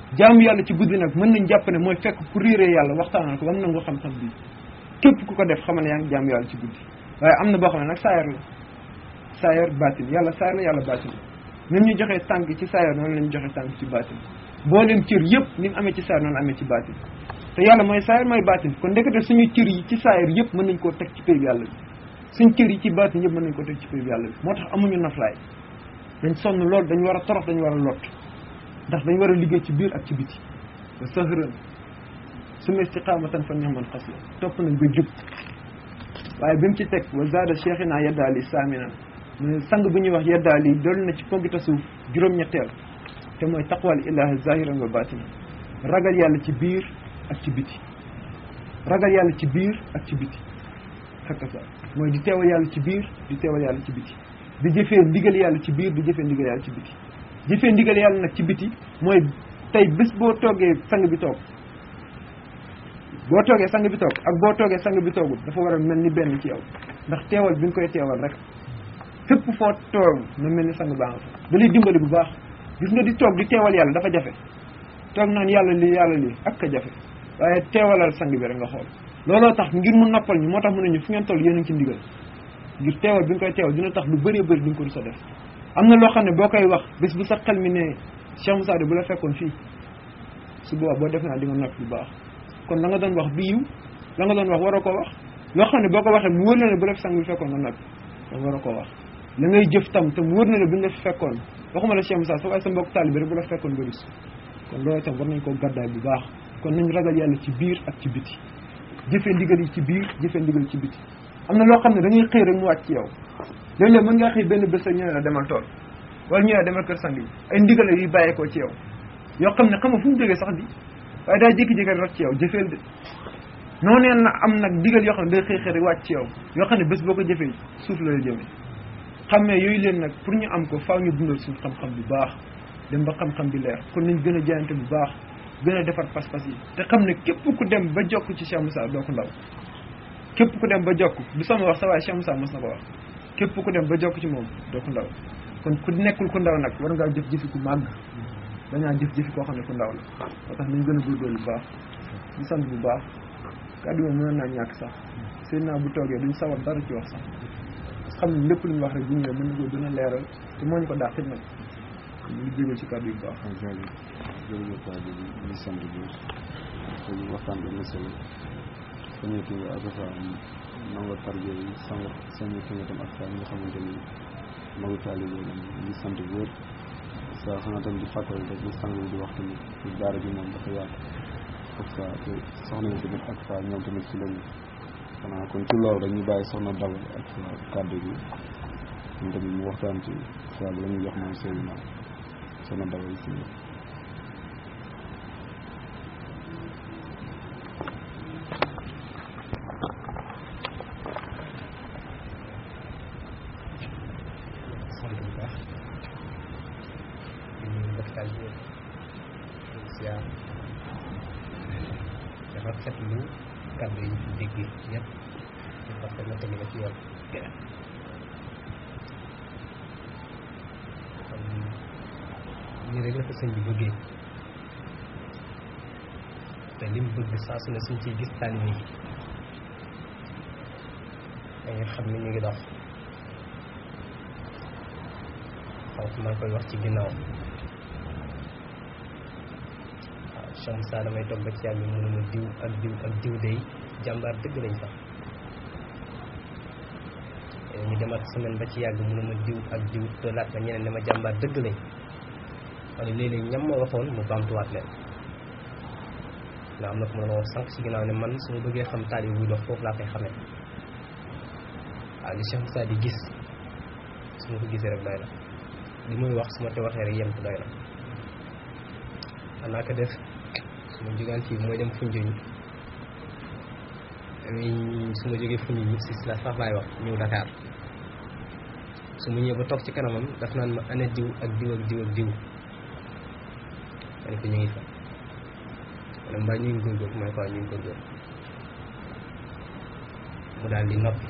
jaamu yàlla ci guddi nag mën nañ jàpp ne mooy fekk ku réeree yàlla waxtaanal ko ba mu nangu xam-xam bi képp ku ko def xamal ne yaa ngi jaamu yàlla ci guddi waaye am na boo xam ne nag saayar la saayar baatin yàlla saayar la yàlla baatin la ni ñu joxee tànk ci saayar noonu la ñu joxee tànk ci baatin booleem cër yëpp ni mu amee ci saayar noonu amee ci baatin te yàlla mooy saayar mooy baatin kon ndekete suñu cër yi ci saayar yëpp mën nañ koo teg ci péy bi yàlla bi suñ cër yi ci baatin yëpp mën nañ koo teg ci péy bi yàlla bi moo tax amuñu naflaay dañ sonn lool dañ war a torox dañ war a lott ndax dañ war a liggéey ci biir ak ci biti ba sahran suma istiqamatan fa nihman xasla topp nañ ba jub waaye bi mu ci teg wa zada cheikhina yeddaali saaminan mu ne sang bu ñuy wax yeddaali dool na ci poggita suuf juróom-ñetteel te mooy taqwal ilahi zahiran wa batina ragal yàlla ci biir ak ci biti ragal yàlla ci biir ak ci biti xakka sa mooy di teewal yàlla ci biir di teewal yàlla ci biti di jëfee ndigal yàlla ci biir di jëfee ndigal yàlla ci biti jëfee ndigal yàlla nag ci biti mooy tey bés boo toogee sang bi toog boo toogee sang bi toog ak boo toogee sang bi toogul dafa war a mel ni benn ci yow ndax teewal bi nga koy teewal rek fépp foo toog na mel ni sang baa nga fa da lay dimbali bu baax gis nga di toog di teewal yàlla dafa jafe toog naan yàlla lii yàlla lii ak ka jafe waaye teewalal sang bi rek nga xool looloo tax ngir mu noppal ñu moo tax mu ne ñu fu ngeen toll yéen a ngi ci ndigal ngir teewal bi nga koy teewal dina tax lu bëree bëri di nga ko du sa def am na loo xam ne boo koy wax bés bu sa xel mi ne Cheikh Moussa de bu la fekkoon fii su boobaa boo def naa di nga nopp bu baax kon la nga doon wax bi yiw la nga doon wax waroo koo wax loo xam ne boo ko waxee mu wër na ne bu la fi sang bi fekkoon nga noppi kon waroo koo wax la ngay jëf tam te mu wër na ne bu ñu la fi fekkoon waxuma la Cheikh Moussa sa waaye sa mbokk taalibe rek bu la fekkoon nga rus kon loolu itam war nañ koo gàddaay bu baax kon nañ ragal yàlla ci biir ak ci biti jëfee ndigal yi ci biir jëfee ndigal yi ci biti am na loo xam ne da ngay xëy rek mu wàcc ci yow léeg-léeg mën ngaa xëy benn bés rek ñu ne la demal tool wala ñu ne la demal kër sang bi ay ndigal yu bàyyeekoo ci yow yoo xam ne xam nga fu mu jógee sax di waaye daa jékki-jékki rek ci yow jëfeel de noonee na am nag ndigal yoo xam ne day xëy xëy rek wàcc ci yow yoo xam ne bés boo ko jëfee suuf la la jëmee xam ne yooyu leen nag pour ñu am ko faaw ñu dundal suuf xam-xam bu baax dem ba xam-xam bi leer kon nañ gën a jaayante bu baax gën a defar pas-pas yi te xam ne képp ku dem ba jokk ci Cheikh Moussa doo ko ndaw képp ku dem ba jokk du sama wax sa waaye Cheikh Moussa mos na ko wax képp ku dem ba jokk ci moom doo ko ndaw kon ku nekkul ku ndaw nag war ngaa jëf jëfi ku màgg dañaa jëf jëfi koo xam ne ku ndaw la moo tax nañ gën a góorgóorlu bu baax di sant bu baax kàddu moom mënoon naa ñàkk sax seen naa bu toogee duñ sawar dara ci wax sax parce que xam ne lépp lu ñu wax rek bu ñëwee mën na ko gën a leeral te moo ñu ko dàqit nag ñu ngi jégal ci kàddu yu baax jërëjëf jërëjëf waa ji ñu sant bi dañu waxtaan bi solo sañu ki nga ak fa nango tarbiya yi sang sañu ki nga tam ak fa ñi nga xamante ni magu taalibe lañ ñu sant bu wér sa xanaa tam di fàttali rek di sang bi di wax tamit ci daara ji moom dafa yaatu ak fa te soxna yi tamit ak fa ñoom tamit ci lañu xanaa kon ci loolu rek ñu bàyyi soxna dawal ak fa kàddu bi ñun tamit mu waxtaan ci saa bi la ñuy jox moom Seydina soxna dawal si sant bu baax di nuyu mboktaal bi siyaar dafa fetlu kàddu yi ñu fi dégg yëpp parce que natt nga ci yoon kon lii rek la ko sëñ bi bëggee te lim bëgg saa su ne suñ ciy gis taalibe yi da nga xam ni ñu ngi dox xaw maa koy wax ci ginnaaw waaw Cheikh Moussa damay toog ba ci yàlla mu ne ma diw ak diw ak diw day jàmbaar dëgg lañ sax ñu demaat semaine ba ci yàgg mu ne ma diw ak diw doolaat ma ñeneen ne ma jàmbaar dëgg lañ wala léeg-léeg ñam ma waxoon mu baamtuwaat leen ndax am na ko ma doon wax sànq ci ginnaaw ne man su ma bëggee xam taal yi buy dox foofu laa koy xamee waaw li Cheikh Moussa di gis su ma ko gisee rek doy na li muy wax su ma te waxee rek yem ko doy na xanaa ko def su ma jógaan fii mooy dem Foundiougne su ma jógee Foundiougne ñib si la sax laay wax ñëw Dakar su ma ñëwee ba toog ci kanamam daf naan ma ana diw ak diw ak diw ak diw ma ne ko ñu ngi fa ma ne mbaa ñu ngi góorgóor ma ne ko waaw ñu ngi góorgóor mu daal di noppi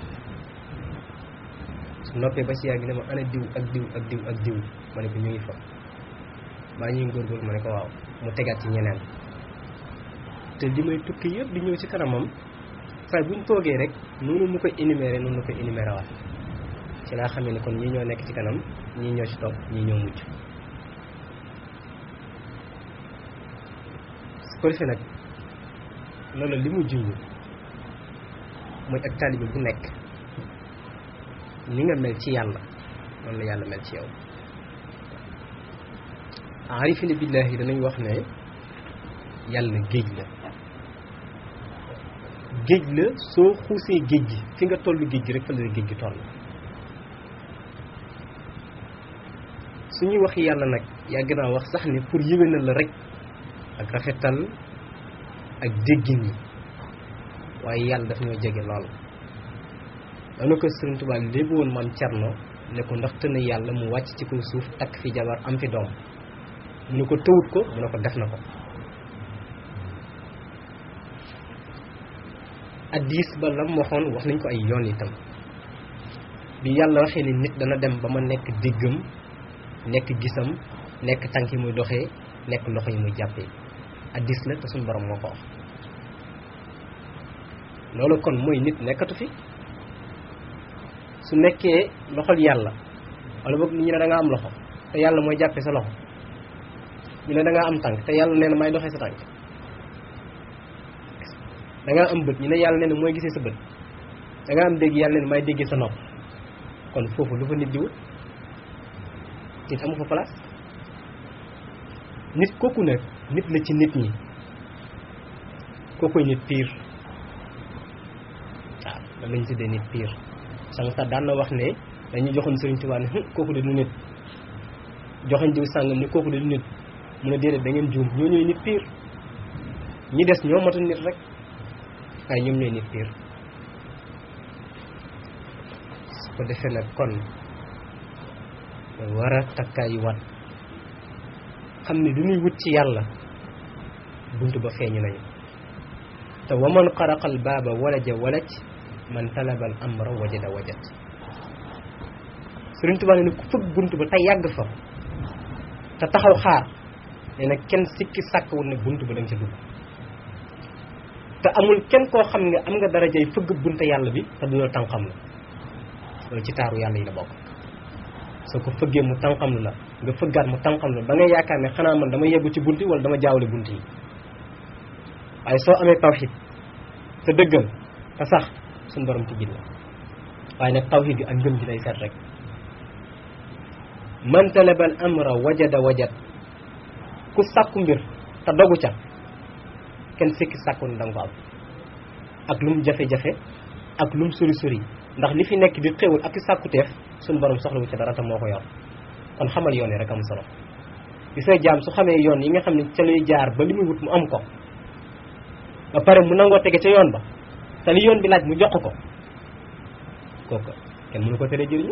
su noppee ba ci yàgg ne ma ana diw ak diw ak diw ak diw ma ne ko ñu ngi fa mbaa ñu ngi góorgóor ma ne ko waaw mu tegaat ci ñeneen te li may tukki yëpp di ñëw ci kanamam saa buñ toogee rek noonu mu koy énuméré noonu la koy énuméré waat ci laa xamee ni kon ñii ñoo nekk ci kanam ñii ñoo ci topp ñii ñoo mujj su ko defee nag loolu li mu junj mooy ak taalibe bu nekk ni nga mel ci yàlla noonu la yàlla mel ci yow arifina billahi danañ wax ne yàlla géej la géej la soo xuusee géej gi fi nga toll géej gi rek fa la géej gi toll suñuy wax yàlla nag yàgg naa wax sax ne pour yéwénal la rek ak rafetal ak déggin yi waaye yàlla daf ñoo jege lool dana ko Sëriñ Tuubaa léegi woon maam Cerno ne ko ndax tënn yàlla mu wàcc ci kaw suuf takk fi jabar am fi doom mu ne ko tëwut ko mu ne ko def na ko addis ba lam waxoon wax nañ ko ay yoon itam bi yàlla waxee ni nit dana dem ba ma nekk déggam nekk gisam nekk tànk yi muy doxee nekk loxo yi muy jàppee addis la te suñu borom moo ko wax loolu kon mooy nit nekkatu fi su nekkee loxol yàlla wala boog ñu ne da nga am loxo te yàlla mooy jàppee sa loxo ñu ne da nga am tànk te yàlla nee na may doxee sa tànk da nga am bët ñu ne yàlla nee na mooy gisee sa bët da nga am dégg yàlla nee na may déggee sa nopp kon foofu lu fa nit di wut nit amu fa place nit kooku nag nit la ci nit ñi kookoy nit pire waaw lan lañ tuddee nit pire sànq sax daan na wax ne dañuy joxoon Sëriñ Tuubaa ne kooku de du nit joxoñ diw sàngam ne kooku de du nit mu ne déedéet da ngeen juum ñoo ñooy nit pire ñi des ñoo matul nit rek waaye ñoom ñooy nit pire su ko defee nag kon war a takkaayu wat xam ne du ñuy wut ci yàlla bunt ba feeñu nañu te waman xaraqal baaba walaja walaj man talabal amra wajada wajat Sëriñ Tuubaa ne ku fëgg bunt ba te yàgg fa te taxaw xaar nee na kenn sikki sàkkawul ne bunt ba da nga ca dugg te amul kenn koo xam nga am nga darajay fëgg bunte yàlla bi te du la tànqam la loolu ci taaru yàlla yi la bokk soo ko fëggee mu tànqam la nga fëggaat mu tànqam la ba nga yaakaar ne xanaa man dama yeggu ci bunt yi wala dama jaawale bunt yi waaye soo amee tawxid te dëggal te sax suñu borom tijjil la waaye nag tawxid bi ak ngëm ji lay seet rek man talabal amra wajada wajat ku sàkku mbir te dogu ca kenn sikki sàkku ne danga ko am ak lu mu jafe-jafe ak lu mu sori sori ndax li fi nekk di xéwal ak i sàkkuteef suñu borom soxlawu ca dara te moo ko yor kon xamal yoon yi rek am solo gis nga jaam su xamee yoon yi nga xam ne ca luy jaar ba li muy wut mu am ko ba pare mu nangoo tege ca yoon ba te li yoon bi laaj mu jox ko kooku kenn mënu ko tere jëriñu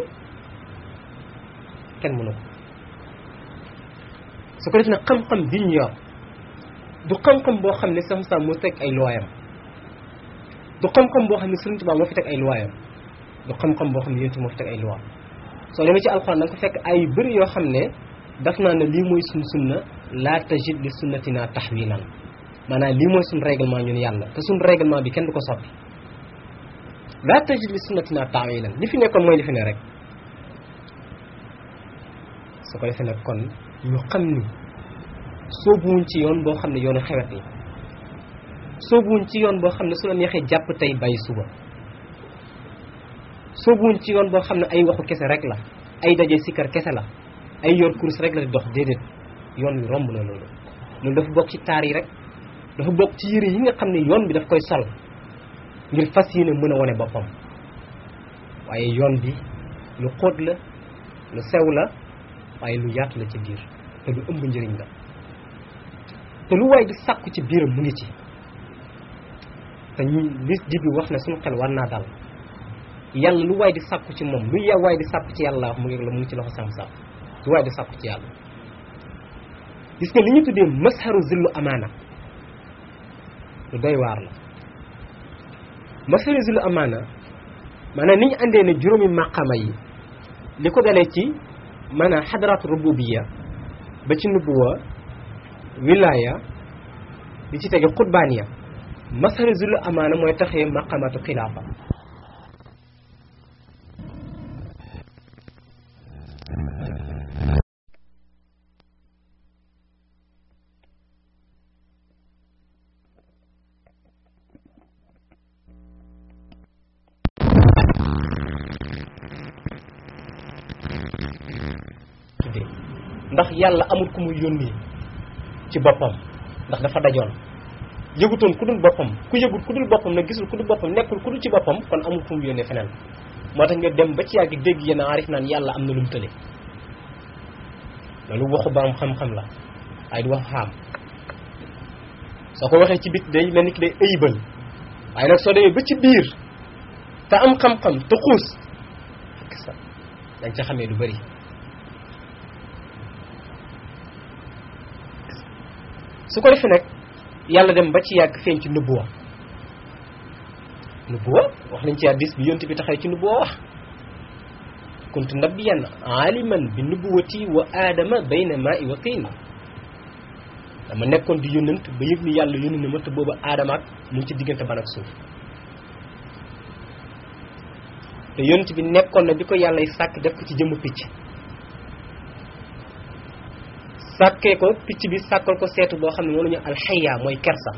kenn mënu ko su ko def nag xam-xam bi ñu yor du xam-xam boo xam ne sam sam moo teg ay luwaayam du xam-xam boo xam ne Sëriñ Tuubaa moo fi teg ay luwaayam du xam-xam boo xam ne yéntu moo fi teg ay luwaam soo demee ci alxuraan da nga ko fekk ay yu bëri yoo xam ne daf naa ne lii mooy suñ sunna laa tajid li sunnatina tahwilan maanaam lii mooy suñ règlement ñun yàlla te suñ règlement bi kenn du ko soppi laa tajid li sunnatina tahwilan li fi nekkoon mooy li fi ne rek su ko defee nag kon ñu xam ni soobuwuñ ci yoon boo xam ne yoonu xewet la soobuwuñ ci yoon boo xam ne su la neexee jàpp tey bàyyi suba soobuwuñ ci yoon boo xam ne ay waxu kese rek la ay daje sikkar kese la ay yor course rek la di dox déedéet yoon wi romb na loolu loolu dafa bokk ci taar yi rek dafa bokk ci yëre yi nga xam ne yoon bi daf koy sol ngir fas yéene mën a wane boppam waaye yoon bi lu xóot la lu sew la waaye lu yaatu la ci biir te lu ëmb njëriñ la te lu waay di sàkku ci biiram mu ngi ci te ñu lis di bi wax ne suñu xel war naa dal yàlla lu waay di sàkku ci moom lu ya waay di sàkku ci yàlla wax mu ngi la mu ngi ci loxo sam sam lu waay di sàkku ci yàlla gis nga li ñu tuddee masharu zillu amaana lu doy waar la masharu zillu amaana maanaam ni ñu àndee ne juróomi maqama yi li ko dalee ci maanaam xadaraatu rububiya ba ci nubuwa wilaya bi ci tege xutbaaniya masari zulu amaana mooy taxee maqamatu xilaafa tuddee ndax yàlla amul ku muy yónni ci boppam ndax dafa dajoon yëgutoon ku dul boppam ku yëgut ku dul boppam nag gisul ku dul boppam nekkul ku dul ci boppam kon amul fu mu yónnee feneen moo tax nga dem ba ci yàgg dégg yenn aarif naan yàlla am na lu mu tële loolu waxu borom xam-xam la waaye du wax xaam soo ko waxee ci bit day mel ni ki day ëybal waaye nag soo demee ba ci biir te am xam-xam te xuus fekk sa dañ ca xamee lu bari su ko defee nag yàlla dem ba ci yàgg feeñ ci nubuwa nubuwa wax nañ ci hadiis bi yonent bi taxaw ci nubuwa wax kuntu nabiyan aliman bi nubuwati wa aadama bayna maa i wa tiin dama nekkoon di yónnant ba yëg ni yàlla yónni na ma te booba aadama ak mu ngi ci diggante ban ak suuf te yonent bi nekkoon na bi ko yàlla sàkk def ko ci jëmm picc sàkkee ko picc bi sàkkal ko seetu boo xam ne moom la ñu alxaya mooy kersa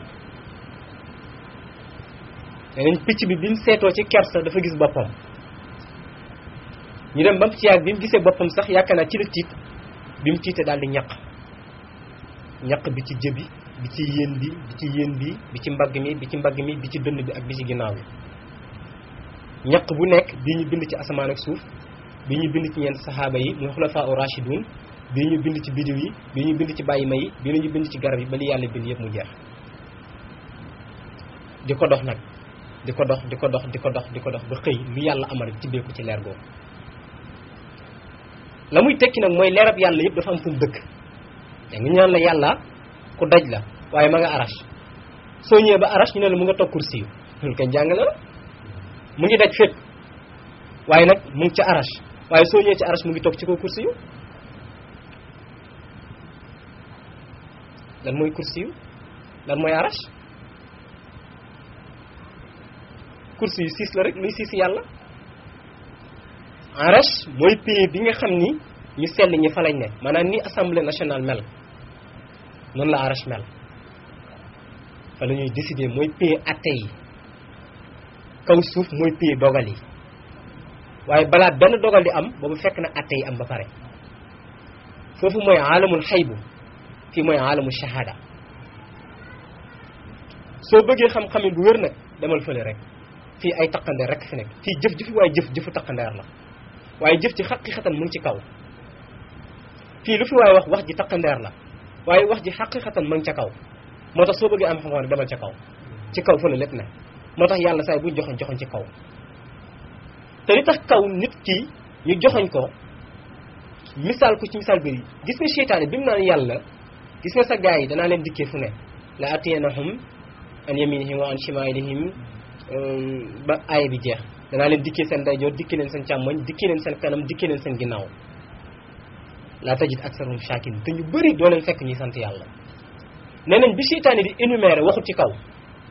leneen picc bi bi mu seetoo ci kersa dafa gis boppam ñu dem ba mu ci yàgg bi mu gisee boppam sax yaakaar naa ci la tiit bi mu tiitee daal di ñaq ñaq bi ci jëbi bi ci yéen bi bi ci yéen bi bi ci mbagg mi bi ci mbagg mi bi ci dënn bi ak bi ci ginnaaw bi ñaq bu nekk bii ñu bind ci asamaan ak suuf bii ñu bind ci ñeent saxaaba yi muy xulafaa u rashidun bii ñu bind ci bidiw yi bii ñu bind ci bàyyi ma yi bii ñu bind ci garab yi ba li yàlla bind yëpp mu jeex di ko dox nag di ko dox di ko dox di ko dox di ko dox ba xëy lu yàlla amal tibbee ko ci leer googu la muy tekki nag mooy leerab yàlla yëpp dafa am fu mu dëkk da nga ñaan la yàlla ku daj la waaye ma nga arash soo ñëwee ba arash ñu ne la mu nga toog kursi yu loolu koy jàngale la mu ngi daj fépp waaye nag mu ngi ca arash waaye soo ñëwee ci arash mu ngi toog ci kaw kursi yu lan mooy kursi yu lan mooy arash kursi yu siis la rek luy siis yàlla arash mooy pays bi nga xam ni ñu sell ñi fa lañ ne maanaam ni assemblée nationale mel noonu la arash mel fa la ñuy décider mooy pays atte yi kaw suuf mooy pays dogal yi waaye balaa benn dogal di am boobu fekk na atte yi am ba pare foofu mooy alamul xaybu fii mooy alamul shahada soo bëggee xam-xamin bu wér nag demal fële rek fii ay taqandeer rek fi nekk fii jëf jëfi waaye jëf jëfu taqandeer la waaye jëf ci xaqiqatan mu ngi ci kaw fii lu fi waaye wax wax ji taqandeer la waaye wax ji xaqiqatan mu ngi ca kaw moo tax soo bëggee am xam-xam rek demal ca kaw ci kaw fële lépp ne moo tax yàlla saay buy joxoñ joxoñ ci kaw te li tax kaw nit ki ñu joxoñ ko misaal ko ci misaal bëri gis nga seytaane bi mu naan yàlla gis nga sa gars yi danaa leen dikkee fu ne la atiyanahum an yaminihim wa an shimalihim ba aaya bi jeex danaa leen dikkee seen ndeyjoor dikkee leen seen càmmoñ dikkee leen seen kanam dikkee leen seen ginnaaw laa tajid aksarum shakin te ñu bëri doo leen fekk ñuy sant yàlla nee nañ bi seytaane di énumérer waxut ci kaw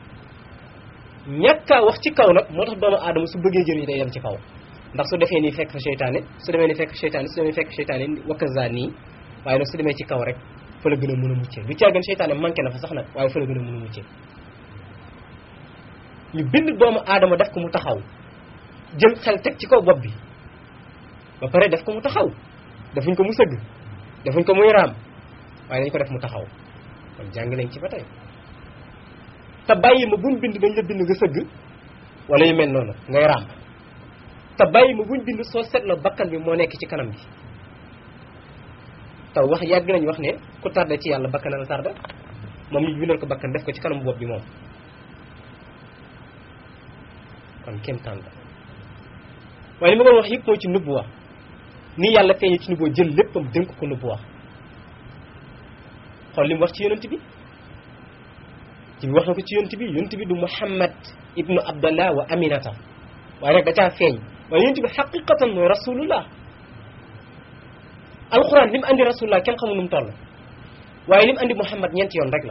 ñàkkaa wax ci kaw nag moo tax doomu aadama su bëggee jëriñ day dem ci kaw ndax su defee nii fekk fa seytaane su demee nii fekk seytaane su demee fekk seytaane wakkaza nii waaye nag su demee ci kaw rek fa la gën a mën a muccee du caa gën seytaane manqué na fa sax nag waaye fa la gën a mën a muccee ñu bind doomu aadama def ko mu taxaw jël xel teg ci kaw bopp bi ba pare def ko mu taxaw defuñ ko mu sëgg defuñ ko muy raam waaye dañ ko def mu taxaw kon jàng nañ ci ba tey te bàyyi ma buñ bind dañ la bind nga sëgg wala yu mel noonu ngay raam te bàyyi ma buñ bind soo seetloo bakkan bi moo nekk ci kanam bi taw wax yàgg nañ wax ne ku tardé ci yàlla bakkan la tardé moom ñu bindal ko bakkan def ko ci kanam bopp bi moom kon kenn tànn waaye li ma doon wax yëpp mooy ci nubuwa ni yàlla feeñee ci nubuwa jël léppam dénk ko nubuwa xool li mu wax ci yonent bi ci bi wax na ko ci yonent bi yonent bi du Muhammad ibnu Abdallah wa Aminata waaye nag da caa feeñ waaye yonent bi xaqiqatan mooy rasulullah alquran li mu andi rasulullah kenn xamul nu mu toll waaye lim andi muhammad ñeenti yoon rek la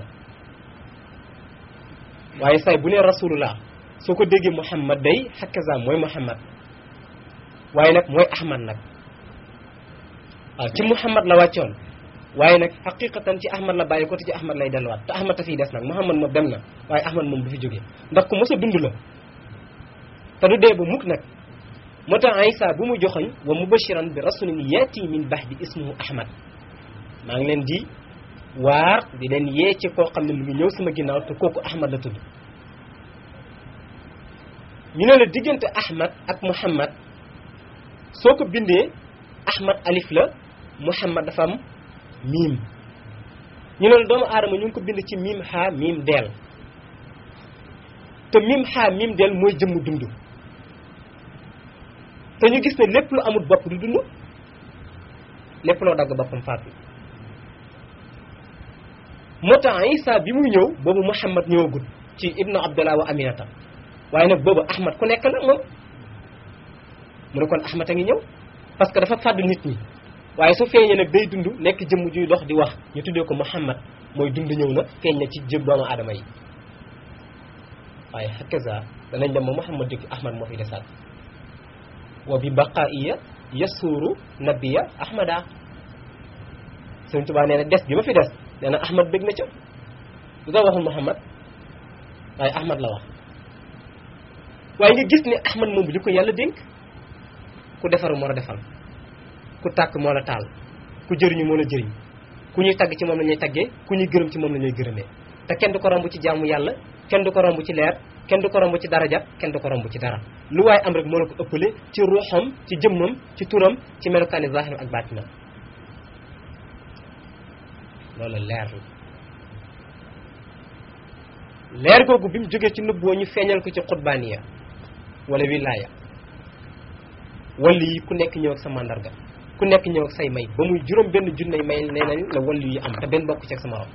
waaye say bu nee rasulullah soo ko déggee muhammad day hakaza mooy muhammad waaye nag mooy ahmad nag waaw ci muhammad la wàccoon waaye nag xaqiqatan ci ahmad la bàyyi ko te ci ahmad lay delluwaat te ahmad ta fiy des nag muhammad moom dem na waaye ahmad moom du fi jógee ndax ku mos a dund la te du dee ba mukk nag moo tax Isa bu mu joxoñ wa mubashiran bi rasulin yaati min bahdi ismuhu ahmad maa ngi leen di waar di leen yee ci koo xam ne mu ngi ñëw sama ginnaaw te kooku ahmad la tudd ñu ne la diggante ahmad ak muhammad soo ko bindee ahmad alif la muhammad dafa am miim ñu ne la doomu aadama ñu ngi ko bind ci miim xaa miim deel te miim xaa miim deel mooy jëmm dund te ñu gis ne lépp lu amul bopp du dund lépp loo dagg boppam faatu moo tax Isa bi muy ñëw boobu Muhammad ñëwagul ci ibnu Abdullah wa Aminata waaye nag boobu Ahmad ku nekk la moom mu ne kon Ahmad a ngi ñëw parce que dafa fàdd nit ñi waaye su feeñee nag day dund nekk jëmm juy dox di wax ñu tuddee ko Muhammad mooy dund ñëw na feeñ na ci jëm doomu aadama yi waaye hakaza danañ dem ba Muhammad jóg Ahmad moo fi desaat wa bi baqaiya yasuuru nabiya ahmada Sëriñ Tuubaa nee na des bi ma fi des nee na ahmad bég na ca lu tax waxul muhammad waaye ahmad la wax waaye nga gis ne ahmad moom bi li ko yàlla dénk ku defar moo la defal ku tàkk moo la taal ku jëriñu moo la jëriñ ku ñuy tagg ci moom la ñuy taggee ku ñuy gërëm ci moom la ñuy gërëmee te kenn du ko romb ci jaamu yàlla kenn du ko romb ci leer kenn du ko romb ci daraja kenn du ko romb ci dara lu waaye am rek moo la ko ëppale ci ruuxam ci jëmmam ci turam ci melokaani zaahiram ak baatinam loolu leer la leer googu bi mu jógee ci nubboo ñu feeñal ko ci xutbaaniya wala wilaaya wàllu yi ku nekk ñëw ak sa mandarga ku nekk ñëw ak say may ba muy juróom benn junney may nee nañ la wàllu yi am te benn bokk ci ak sa morom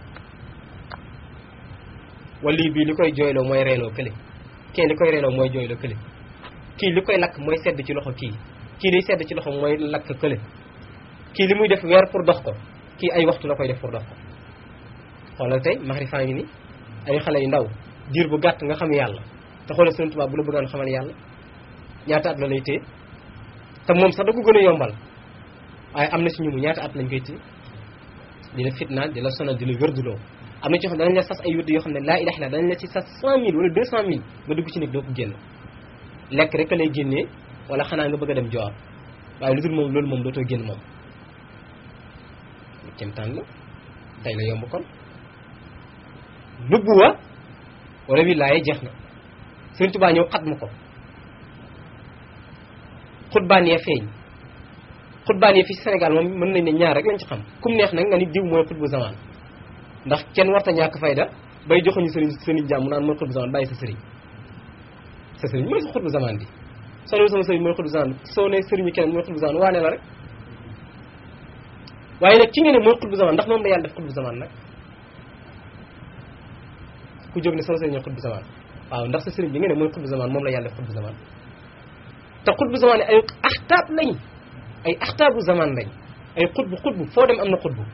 wàllu yi bii li koy jooyloo mooy reeloo kële kii li koy reeloo mooy jooyloo kële kii li koy lakk mooy sedd ci loxo kii kii liy sedd ci loxo mooy lakk kële kii li muy def weer pour dox ko kii ay waxtu la koy def pour dox ko xoolal tey maxrifaa ngi ni ay xale yu ndaw diir bu gàtt nga xam yàlla te xoolal Sëriñ Tuubaa bu la bëggoon xamal yàlla ñaata at la lay téye te moom sax da ko gën a yombal waaye am na si ñu mu ñaata at lañ koy téye di la fitnaal di la sonal di la wérduloo am na ci xam danañ la sas ay wérd yoo xam ne laa ilaha illa danañ la ci sas cent mille wala deux cent mille nga dugg ci nekk doo ko génn lekk rek a lay génnee wala xanaa nga bëgg a dem joor waaye lu dul moom loolu moom dootoo génn moom kéemtaan la tey la yomb kon nubuwa wala wilaaye jeex na Sëriñ Tuubaa ñëw xat ma ko xutbaan yee feeñ xutbaan yee fii Sénégal moom mën nañ ne ñaar rek lañ ci xam kum neex nag nga ni diw mooy xutbu zamaan ndax kenn warta ñàkk fayda bay joxuñu sëriñ sëriñ jàmm naan mooy xutbu zamaan bàyyi sa sëriñ sa sëriñ mooy sa xutbu zamaan bi soo ne sama sëriñ mooy xutbu zamaan soo ne sëriñu keneen mooy xutbu zamaan waane la rek waaye nag ki nga ne mooy xutbu zamaan ndax moom la yàlla def xutbu zamaan nag ku jóg ne sama sëriñ mooy xutbu zamaan waaw ndax sa sëriñ bi nga ne mooy xutbu zamaan moom la yàlla def xutbu zamaan te xutbu zamaan ay axtaab lañ ay axtaabu zamaan lañ ay xutbu xutbu foo dem am na xutbu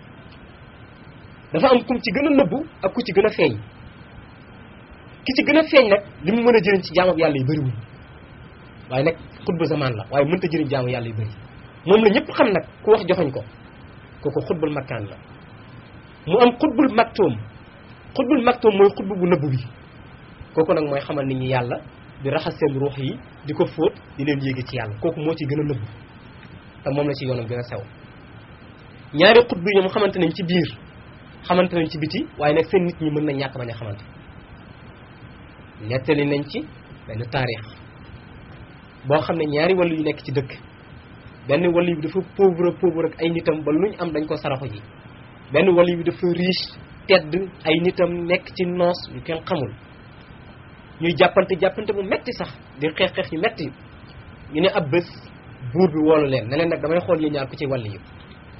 dafa am kum ci gën a nëbbu ak ku ci gën a feeñ ki ci gën a feeñ nag li mu mën a jëriñ ci jaamu yàlla yi bëriwul waaye nag xutbu zamaan la waaye mënta jëriñ jaamu yàlla yi bëri moom la ñëpp xam nag ku wax joxoñ ko kooku xutbul makkaan la mu am xutbul maktoom xutbul maktoom mooy xutbu bu nëbbu bi kooku nag mooy xamal nit ñi yàlla di raxas seen ruux yi di ko fóot di leen yéege ci yàlla kooku moo ci gën a nëbbu te moom la ci yoonam gën a sew ñaari xutbu yi ñoom xamante nañ ci biir xamante nañ ci biti waaye nag seen nit ñi mën nañ ñàkk bañ a xamante nettali nañ ci benn taarix boo xam ne ñaari wàllu yu nekk ci dëkk benn wàllu bi dafa pauvre pauvre ak ay nitam ba luñ am dañ ko saraxu ji benn wàllu bi dafa riche tedd ay nitam nekk ci noos yu kenn xamul ñuy jàppante jàppante bu metti sax di xeex xeex yu metti ñu ne ab bés buur bi woolu leen ne leen nag damay xool yéen ñaar ku ci wàll yi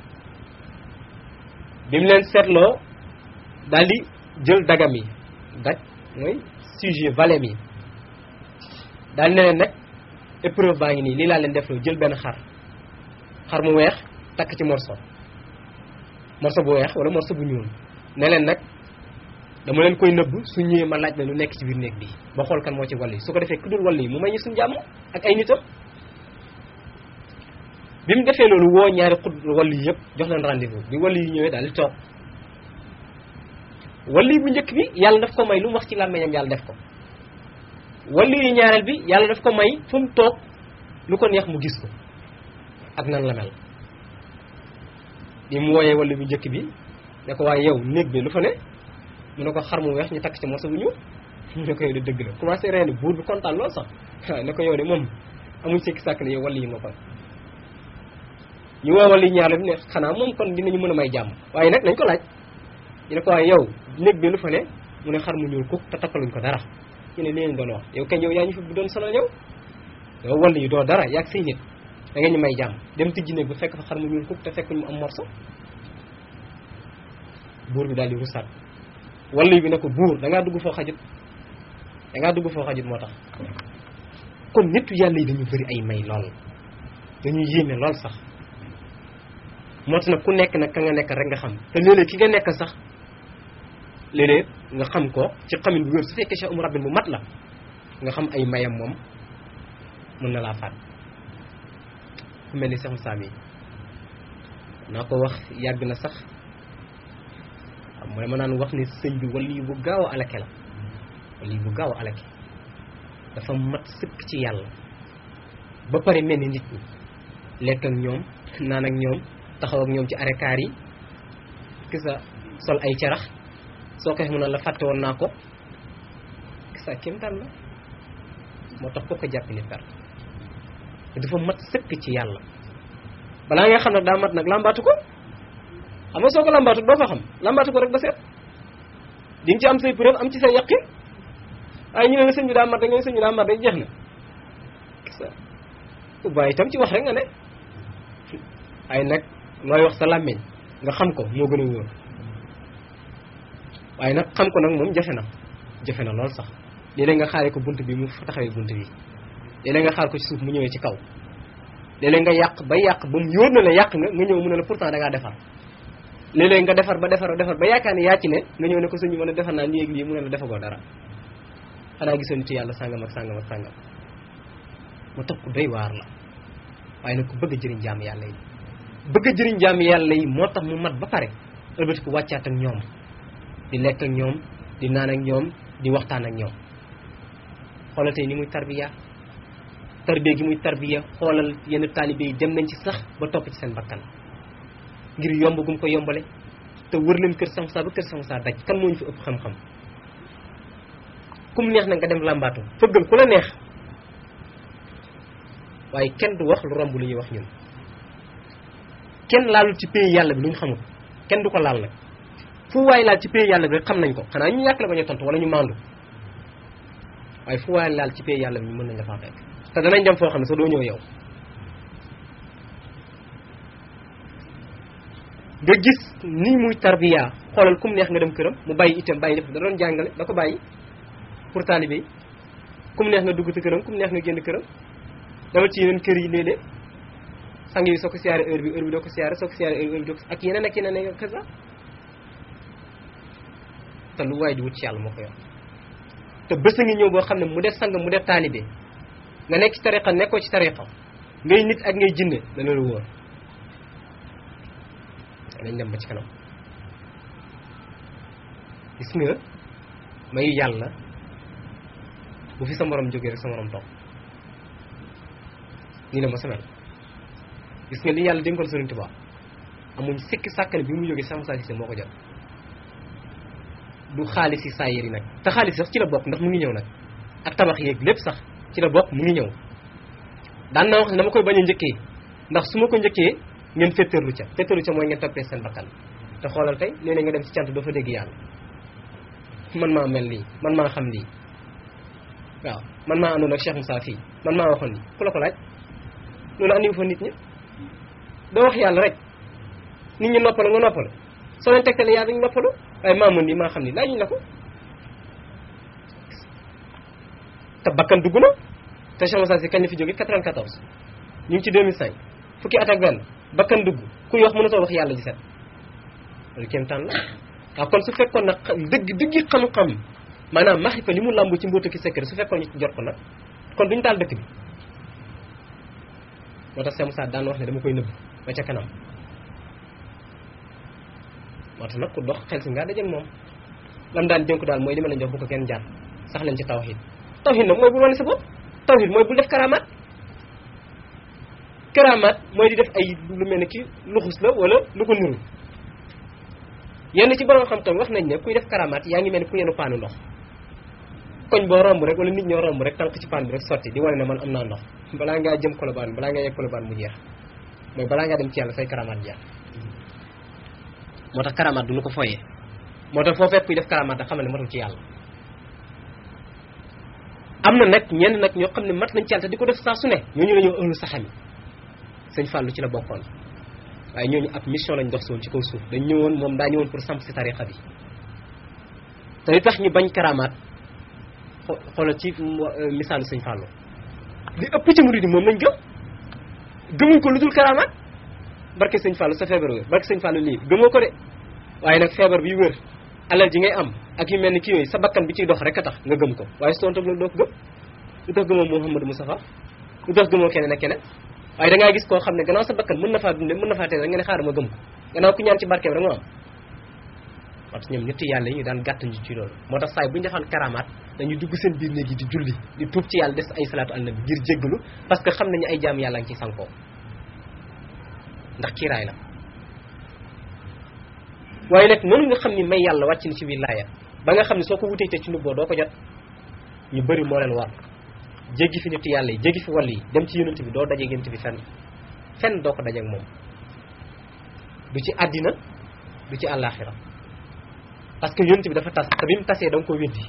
bi mu leen seetloo daal di jël dagam yi dag mooy sujet valem yi daal ne leen nag épreuve baa ngi nii lii laa leen def loo jël benn xar xar mu weex takk ci morso morso bu weex wala morso bu ñuul ne leen nag dama leen koy nëbb su ñëwee ma laaj la lu nekk ci biir néeg bi ba xool kan moo ci wàll yi su ko defee ku dul wàll yi mu may ñu suñ jàmm ak ay nitam bi mu defee loolu woo ñaari xut wàll yi yëpp jox leen rendez-vous bi wàll yi ñëwee daal di toog wàll yi bu njëkk bi yàlla daf ko may lu mu wax ci làmmiñam yàlla def ko wàll yi ñaareel bi yàlla daf ko may fu mu toog lu ko neex mu gis ko ak nan la mel bi mu wooyee wàll bu njëkk bi ne ko waaye yow néeg bi lu fa ne mu ne ko xar mu weex ñu takk ci morso bu ñuul mu ne ko yow de dëgg la commencé reeni buur bi kontaan lool sax ne ko yow de moom amuñ sekki sàkk ne yow wàll yi nga kon ñu woo wàll yi ñaareel bi ne xanaa moom kon dinañu mën a may jàmm waaye nag nañ ko laaj ñu ne ko waaye yow néeg bi lu fa ne mu ne xar mu ñuul kuk te takkaluñ ko dara ñu ne leen doon wax yow kañ yow yaa ñu fi bu doon sonal yow yow wàll yi doo dara yaag say nit da nga ñu may jàmm dem tijji néeg bu fekk fa xar mu ñuul kuk te fekk ñu am morso buur bi daal di rusaat wàll bi ne ko buur da ngaa dugg foo xajut da ngaa dugg foo xajut moo tax kon nitu yàlla yi dañu bëri ay may lool dañu yéeme lool sax moo tax nag ku nekk nag ka nga nekk rek nga xam te léeg-léeg ki nga nekk sax léeg-léeg nga xam ko ci xamin bu wér su fekkee Cheikh Oumar Rabbin bu mat la nga xam ay mayam moom mën na laa faat ku mel ni Cheikh Moussa mi naa ko wax yàgg na sax waaw mu ne ma naan wax ni sëñ bi wali bu gaaw a alake la wali bu gaaw a alake dafa mat sëkk ci yàlla ba pare mel ni nit ñi lekk ak ñoom naan ak ñoom taxaw ak ñoom ci arekaar yi kisa sol ay carax soo ko mu ne la fàtte woon naa ko kisa kéemtaan la moo tax ko ko jàpp ni perte te dafa mat sëkk ci yàlla balaa nga xam nag daa mat nag làmbaatu ko xam nga soo ko làmbaatu doo ko xam làmbaatu ko rek ba seet di nga ci am say preuve am ci say yaqin waaye ñu ne la sëñ bi daa mat rek nga ne sëñ bi daa mat rek jeex na kisa waaye itam ci wax rek nga ne ay nag looy wax sa làmmiñ nga xam ko moo gën a wóor waaye nag xam ko nag moom jafe na jafe na lool sax léeg-léeg nga xaaree ko bunt bi mu taxawee bunt bi léeg-léeg nga xaar ko ci suuf mu ñëwee ci kaw léeg-léeg nga yàq ba yàq ba mu yóor na la yàq nga nga ñëw mu ne la pourtant da ngaa defar léeg-léeg nga defar ba defar ba defar ba yaakaar ne yaa ci ne nga ñëw ne ko suñu mën a defar naa nii ak lii mu ne la defagoo dara xanaa gisoo nit yàlla sàngam ak sàngam ak sàngam mu tax ku doy waar la waaye nag ku bëgg a jëriñ jaam yàlla yi bëgg a jëriñ jaam yàlla yi moo tax mu mat ba pare ëlbati ko wàccaat ak ñoom di lekk ak ñoom di naan ak ñoom di waxtaan ak ñoom xoolal tey ni muy tarbiya tarbiya gi muy tarbiya xoolal yenn taalibe yi dem nañ ci sax ba topp ci seen bakkan ngir yomb gum ko yombale te wër leen kër Samsa ba kër Samsa daj kan moo ñu fi ëpp xam-xam kum neex na nga dem làmbaatu fëggal ku la neex waaye kenn du wax lu romb lu ñuy wax ñun kenn laalul ci pays yàlla bi lu ñu xamul kenn du ko laal nag fu waay laal ci pays yàlla bi rek xam nañ ko xanaa ñu ñàkk la bañ a tontu wala ñu maandu waaye fu waay laal ci pays yàlla bi ñu mën nañ la faa fekk te danañ dem foo xam ne sax doo ñëw yow nga gis ni muy tarbiya xoolal kum neex nga dem këram mu bàyyi itam bàyyi def da doon jàngale da ko bàyyi pour taalibe yi kum neex nga dugg ci këram kum neex nga génn këram dama ci yeneen kër yi léeg-léeg sang yi soo ko siyaare heure bi heure bi doo ko siyaare soo ko siyaare heure bi doo ko ak yeneen ak yeneen ak kaza te lu waay di wut ci yàlla moo ko yor te bés a ngi ñëw boo xam ne mu def sang mu def taalibe nga nekk ci tariqa nekkoo ci tariqa ngay nit ak ngay jinne dana la wóor dañ dem ba ci kanam gis nga mayu yàlla bu fi sa morom jógee rek sa morom toog nii la ma samel gis nga li yàlla dénkoon Sëriñ Tuubaa amuñ sikki sàkkane bi mu jógee sama saa si moo ko jot du xaalis yi saa yëri nag te xaalis sax ci la bokk ndax mu ngi ñëw nag ak tabax yeeg lépp sax ci la bokk mu ngi ñëw daan naa wax ne dama koy bañ a njëkkee ndax su ma ko njëkkee ngeen féttarlu ca féttarlu ca mooy ngeen toppee seen bakkan te xoolal tey léeg-léeg nga dem ci cant doo fa dégg yàlla man maa mel nii man maa xam lii waaw man maa àndoon ak Cheikh Moussa fii man maa waxoon lii ku la ko laaj loolu andiwu fa nit ñi doo wax yàlla rek nit ñi noppalu nga noppalu soo leen tegtalee yàlla dañu noppalu waaye maa mën nii maa xam ni laajuñ la ko te bakkan dugg na te Cheikh Moussa si kañ la fi jóge 94 ñu ngi ci 2005 fukki at ak benn bakkan dugg kuy wax mënatoo wax yàlla ji set loolu kéemtaan la waaw kon su fekkoon nag dëgg dëggi xam-xam maanaam maxifa li mu làmb ci mbóotu ki secret su fekkoon ñu ci jot ko nag kon duñu taal dëkk bi moo tax Cheikh Moussa daan wax ne dama koy nëbb ba ca kanam moo tax nag ku dox xel si ngaa dajeeg moom lam daan dénku daal mooy li ma leen jox bu ko kenn jaar sax leen ci tawhid tawhid nag mooy bul wane sa bopp tawhid mooy bul def karamaat karamaat mooy di def ay lu mel ni ki luxus la wala lu ko nuru yenn ci borom xam-xam wax nañ ne kuy def karamaat yaa ngi mel ni ku yenu paanu ndox koñ boo romb rek wala nit ñoo romb rek tànk ci paan bi rek sotti di wane ne man am naa ndox balaa ngaa jëm kolobaan balaa ngaa yegg kolobaan mu jeex mooy balaa ngaa dem ci yàlla say karamaat jeex moo tax karamaat du ñu ko foyee moo tax foo fekk kuy def karamaat da xamal ne matul ci yàlla am na nag ñenn nag ñoo xam ne mat nañ ci yàlla te di ko def saa su ne ñooñu la ñoo ëllu saxami sëñ Fallou ci la bokkoon waaye ñooñu ab mission lañ dox si woon ci kaw suuf dañ ñëwoon moom daa ñëwoon pour samp si tarixa bi te li tax ñu bañ karamaat xoolal ci misaalu sëñ Fallou li ëpp ci murid yi moom lañ gëm gëmuñ ko lu dul karamaat barke sëñ Fallou sa feebar wér barke sëñ Fallou lii gëmoo ko de waaye nag feebar bi wér alal ji ngay am ak yu mel ni kii yooyu sa bakkan bi ciy dox rek a tax nga gëm ko waaye su toon loolu doo ko gëm lu tax gëmoo Mouhamadou Moustapha lu tax gëmoo keneen ak keneen waaye da ngaa gis koo xam ne gannaaw sa bakkan mën na faa dunde mën na faa teel rek nga ne xaaral ma gëm ko gannaaw ku ñaan ci barkeem rek moo am parce que ñoom ñetti yàlla yi ñu daan gàttañ ci loolu moo tax saay bu ñu defaan karamaat dañuy dugg seen biir néeg yi di julli di tuub ci yàlla des ay salaatu àl nabi ngir jéggalu parce que xam nañu ay jaam yàlla ngi ci sankoo ndax kiiraay la waaye nag noonu nga xam ni may yàlla wàcc na ci wilaaya ba nga xam ne soo ko wutee te ci nubboo doo ko jot ñu bëri moo leen war jéggi fi nitu yàlla yi jéggi fi wàll yi dem ci yonent bi doo dajeeg yonent bi fenn fenn doo ko dajeeg moom du ci àddina du ci àllaaxira parce que yonent bi dafa tas te bi mu tasee da nga ko weddi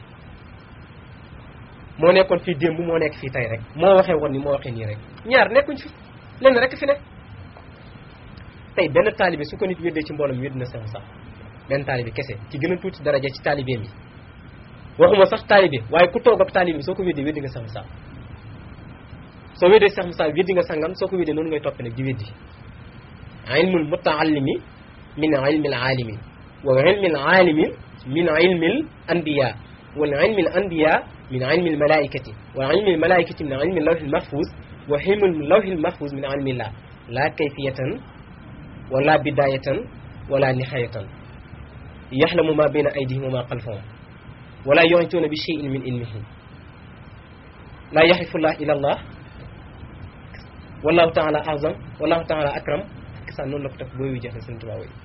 moo nekkoon fii démb moo nekk fii tey rek moo waxee woon ni moo waxee nii rek ñaar nekkuñ fi lenn rek fi nekk tey benn taalibe su ko nit weddee ci mbooloo mi wedd na sax sax benn taalibe kese ci gën a tuuti daraja ci taalibeem yi waxuma sax taalibe waaye ku toog ak taalibe soo ko weddee weddi nga sax sax soo weddee sax sax weddi nga sangam soo ko weddee noonu ngay toppee nag di weddi ilmul mutaallimi min ilmil aalimi wa ilmil aalimi min ilmil anbiya wal ilmil anbiya min ilmil malaikati wa ilmil malaikati min ilmil lawhil mahfuz wa ilmil lawhil mahfuz min ilmillah la kayfiyatan wala bidayatan wala nihayatan yaxlamu ma bayna aydihim wa ma xalfahum wala yuhituuna bi cheyin min ilmihi la yaxrifullah ila allah wallahu taala azam wallahu taala akram sa noonu la ko def booy wi jafe seen tubaab yi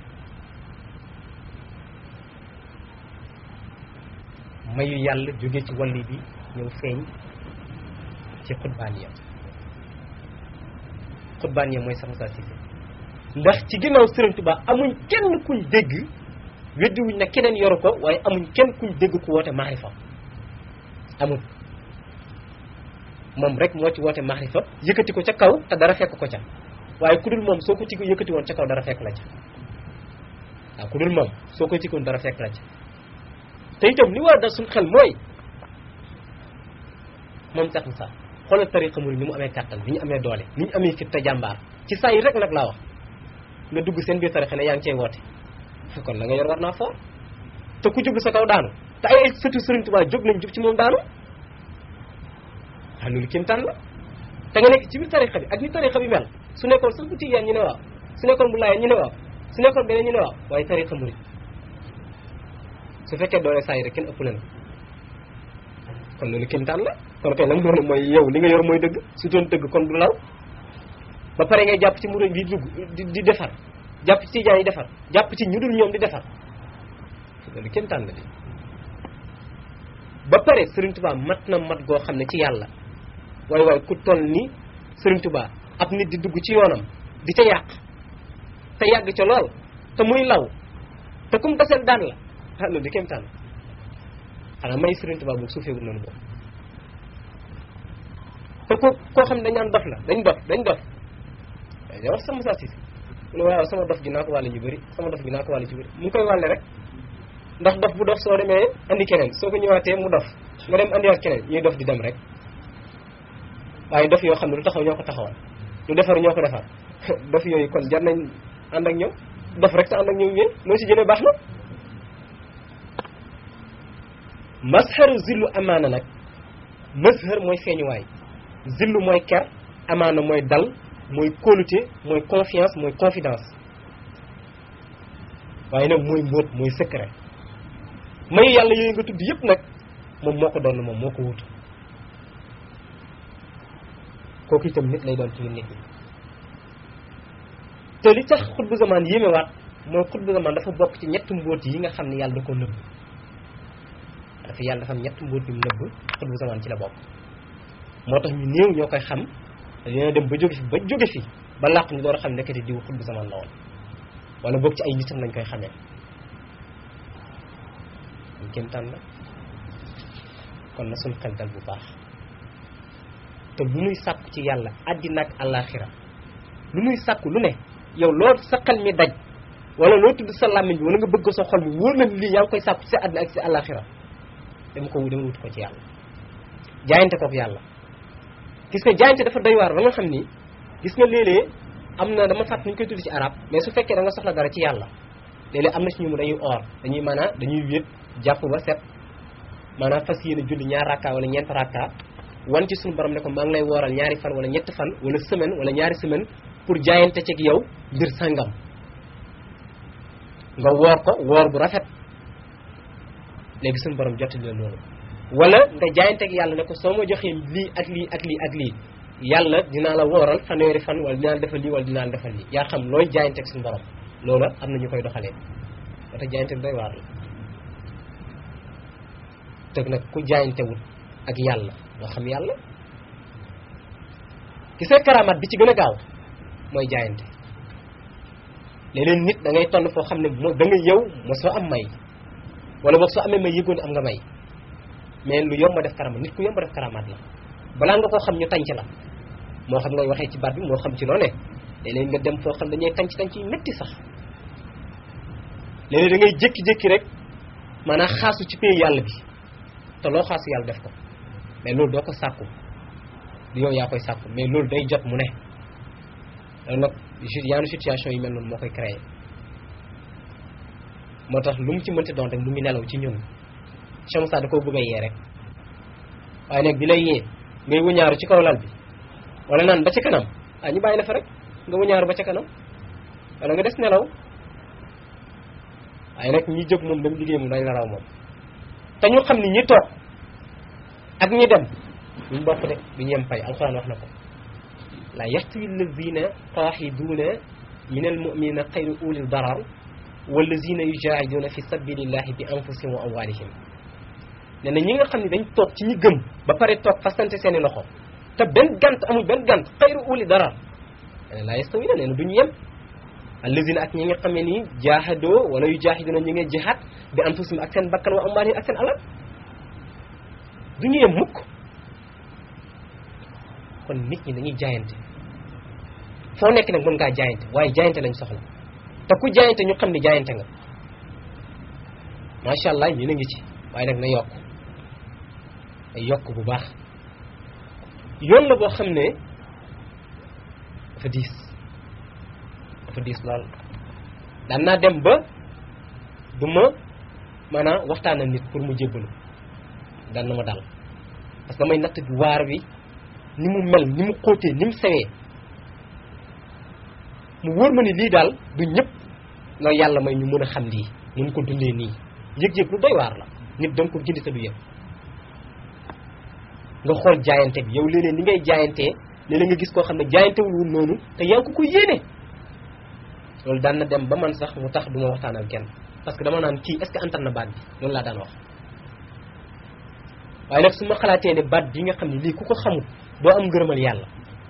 mayu yàlla jóge ci walli bi ñëw feeñ ci xutbaaniya xutbaaniya mooy sax Moussa Cissé ndax ci ginnaaw Sëriñ Tuubaa amuñ kenn kuñ dégg weddiwuñ ne keneen yoru ko waaye amuñ kenn kuñ dégg ku woote maarifa amul moom rek moo ci woote maarifa yëkkati ko ca kaw te dara fekk ko ca waaye ku dul moom soo ko ci yëkkati woon ca kaw dara fekk la ca waaw ku dul moom soo ko tikkoon dara fekk la ca te itam li war a dal suñ xel mooy moom Cheikh Moussa xoolal tariqa murid ni mu amee kàttan ni ñu amee doole ni ñu amee fit te jàmbaar ci saa yi rek nag laa wax nga dugg seen biir tariqa ne yaa ngi cay woote kon la nga yor war naa foor te ku jublu sa kaw daanu te ay sëtu Sëriñ Tuubaa jóg nañ jub ci moom daanu waaw loolu kéemtaan la te nga nekk ci biir tariqa bi ak ni tariqa bi mel su nekkoon sax bu tijaan ñu ne waaw su nekkoon bu laayeen ñu ne waaw su nekkoon beneen ñu ne waaw waaye tariqa murid su fekkee doole saa yi rek kenn ëpp leen kon loolu kéemtaan la kon kay la mu doon mooy yow li nga yor mooy dëgg su doon dëgg kon du law ba pare ngay jàpp ci murid bi dugg di di defar jàpp ci tijaan yi defar jàpp ci ñu dul ñoom di defar loolu kéemtaan la di ba pare Sëriñ Tuubaa mat na mat goo xam ne ci yàlla waaye waaye ku toll ni Sëriñ Tuubaa ab nit di dugg ci yoonam di ca yàq te yàgg ca lool te muy law te kum taseel daan la ah loolu di kéemtaan xanaa may Sëriñ Tuubaa boobu suufee wut noonu boobu te ko koo xam ne dañ naan dof la dañ dof dañ dof day wax sama Moussa Cissé mu ne waaw sama dof gi naa ko wàlle ñu bëri sama dof gi naa ko wàlle ci bëri mu ngi koy wàlle rek ndax dof bu dof soo demee andi keneen soo ko ñëwaatee mu dof nga dem andiwaat keneen ñuy dof di dem rek waaye dof yoo xam ne lu taxaw ñoo ko taxawal lu defar ñoo ko defar dof yooyu kon jar nañ ànd ak ñoom dof rek te ànd ak ñoom yéen loo ci jëlee baax na masharu zillu amaana nag mashar mooy feeñuwaay zillu mooy ker amaana mooy dal mooy kóolute mooy confiance mooy confidence waaye nag mooy mbóot mooy secret may yàlla yooyu nga tudd yépp nag moom moo ko doon moom moo ko wutu kooku itam nit lay doon ci nit ñi te li tax xutbu zamaan yéemewaat mooy xutbu zamaan dafa bokk ci ñetti mbóot yi nga xam ne yàlla da ko nëbb dafa yàlla dafa am ñetti mbóot yu nëbb xutbu zamaan ci la bokk moo tax ñu néew ñoo koy xam dina dem ba jóge fi ba jóge fi ba làq ñu door a xam nekkati diw xutbu zamaan la woon wala boog ci ay nitam lañ koy xamee ñu kéemtaan la kon na suñ xel dal bu baax te lu nuy sàkku ci yàlla àddina ak àllaaxira lu nuy sàkku lu ne yow loo sa xel mi daj wala loo tudd sa làmmiñ bi wala nga bëgg sa xol bi wóor na lii yaa ngi koy sàkku ci sa àddina ak ci àllaaxira dama ko dama wut ko ci yàlla jaayante kook yàlla gis nga jaayante dafa doy waar ba nga xam ni gis nga léeg-léeg am na dama fàtt ñu koy tudd ci arab mais su fekkee da nga soxla dara ci yàlla léeg-léeg am na ci ñu mu dañuy or dañuy maanaam dañuy wéet jàpp ba set maanaam fas yéene julli ñaar rakka wala ñeent rakka wan ci suñu borom ne ko maa ngi lay wooral ñaari fan wala ñetti fan wala semaine wala ñaari semaine pour jaayante ceeg yow mbir sangam nga woor ko woor bu rafet léegi suñu borom jottali la loolu wala nga jaayanteeg yàlla ne ko soo ma joxee lii ak lii ak lii ak lii yàlla dinaa la wooral fanweeri fan wala dinaa la defal lii wala dinaa la defal lii yaa xam looy jaayanteeg suñu borom loola am na ñu koy doxalee ba tax jaayante doy waar la teg nag ku jaayantewut ak yàlla doo xam yàlla gisee karamaat bi ci gën a gaaw mooy jaayante léeg-léeg nit da ngay toll foo xam ne moo da nga yow ma soo am may wala boog soo amee may yëgoon am nga may mais lu yomb a def karamaat nit ku yomb a def karamaat la balaa nga koo xam ñu tànc la moo xam ngay waxee ci baat bi moo xam ci loo ne léeg-léeg nga dem foo xam dañuy tànc tànc yi métti sax léeg-léeg da ngay jékki-jékki rek maanaam xaasu ci pay yàlla bi te loo xaasu yàlla def ko mais loolu doo ko sàkku du yow yaa koy sàkku mais loolu day jot mu ne loolu nag yaanu situation yi mel noonu moo koy créé moo tax lu mu ci mënti doon rek mu ngi nelaw ci ñun chamsa da koo bëgg a yee rek waaye nag bi lay yee ngay wëñaaru ci kaw lal bi wala naan ba ca kanam ah ñu bàyyi la fa rek nga wëñaaru ba ca kanam wala nga des nelaw waaye nag ñi jóg moom dem liggéey moom dañ la raw moom te ñu xam ni ñi toog ak ñi dem duñ bokk de du ñu yem fay alxuraan wax na ko la yastawi alladina qaaxiduuna min almuminina xayru ulil darar walladina yujahiduna fi sabilillahi bi anfusihim wa amwalihim ne na ñi nga xam ne dañ toog ci ñi gëm ba pare toog fasante seeni loxo te benn gant amul benn gant xayru uli darar ne la yastawi na nee na du ñu yem alladina ak ñi nga xam ne nii jaahadoo wala yujahiduna ñi nga jihaad bi anfusihim ak seen bakkan wa amwalihim ak seen alal du ñu yem mukk kon nit ñi dañuy jaayante foo nekk nag mën ngaa jaayante waaye jaayante lañ soxla te ku jaayante ñu xam ne jaayante nga macha allah yéen a ngi ci waaye nag na yokk ay yokk bu baax yoon la boo xam ne dafa diis dafa diis lool daan naa dem ba du ma maanaam waxtaan ak nit pour mu jébbalu daan na ma dal parce que damay natt bi waar wi ni mu mel ni mu xóotee ni mu sewee mu wóor ma ni lii daal du ñëpp la yàlla may ñu mën a xam lii mun ko dundee nii yëg-yëg lu doy waar la nit danga ko gindi te du yëg nga xool jaayante bi yow léeg-léeg ni ngay jaayantee léeg-léeg nga gis koo xam ne jaayantewul noonu te yaa ngi ko ko yéene loolu daan na dem ba man sax mu tax du ma waxtaanal kenn parce que dama naan kii est-ce que antan na baat bi loolu laa daan wax waaye nag su ma xalaatee ne baat bi nga xam ne lii ku ko xamul doo am ngërëmal yàlla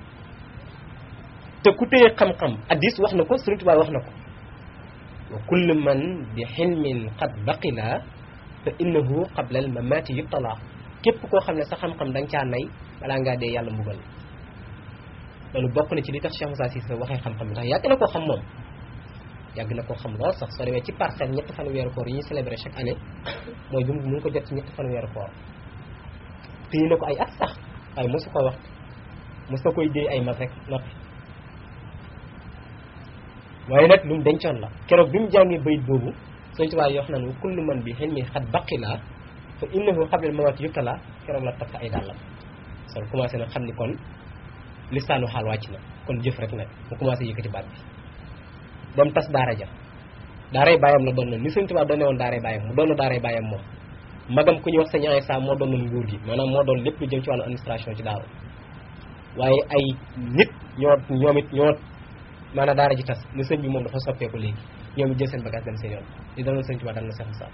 te ku téye xam-xam addis wax na ko Sëriñ Tuubaa wax na ko wa kullu man bi xilmin qad baqila fa innahu qabla al mamati yubtala képp koo xam ne sa xam-xam da nga caa nay balaa ngaa dee yàlla mbugal loolu bokk na ci li tax Cheikh Moussa Cissé waxee xam-xam ndax yàgg na koo xam moom yàgg na koo xam lool sax soo demee ci parcelle ñetti fan weeru koor yi ñuy célébrer chaque année mooy bi mu ngi ko jot ci ñetti fan weeru koor téye na ko ay at sax waaye mosu ko wax mos na koy déy ay mag rek noppi waaye nag lu mu dencoon la keroog bi mu jàngee bayit boobu sëñ Tuubaa yoo xam ne kullu man bi xen mi xat baqila fa innahu qabla mawati yuktala keroog la takk ay dàllam sol commencé nag xam ni kon listaanu xaal wàcc na kon jëf rek nag mu commencé yëkkati baat bi dem tas daara ja daaray bàyyam la doon na ni sëñ Tuubaa doone woon daaray bàyyam mu doon daaray bàyyam moom magam ku ñuy wax sëñ Aysa moo doon nguur gi maanaam moo doon lépp lu jëm ci wàllu administration ci daaru waaye ay nit ñoo ñoom it ñoo maanaam daara ji tas ni sëñ bi moom dafa soppeeku léegi ñoom it jël seen bagage dem seen yoon li daloon sëñ Tuubaa dal na Seex Musaa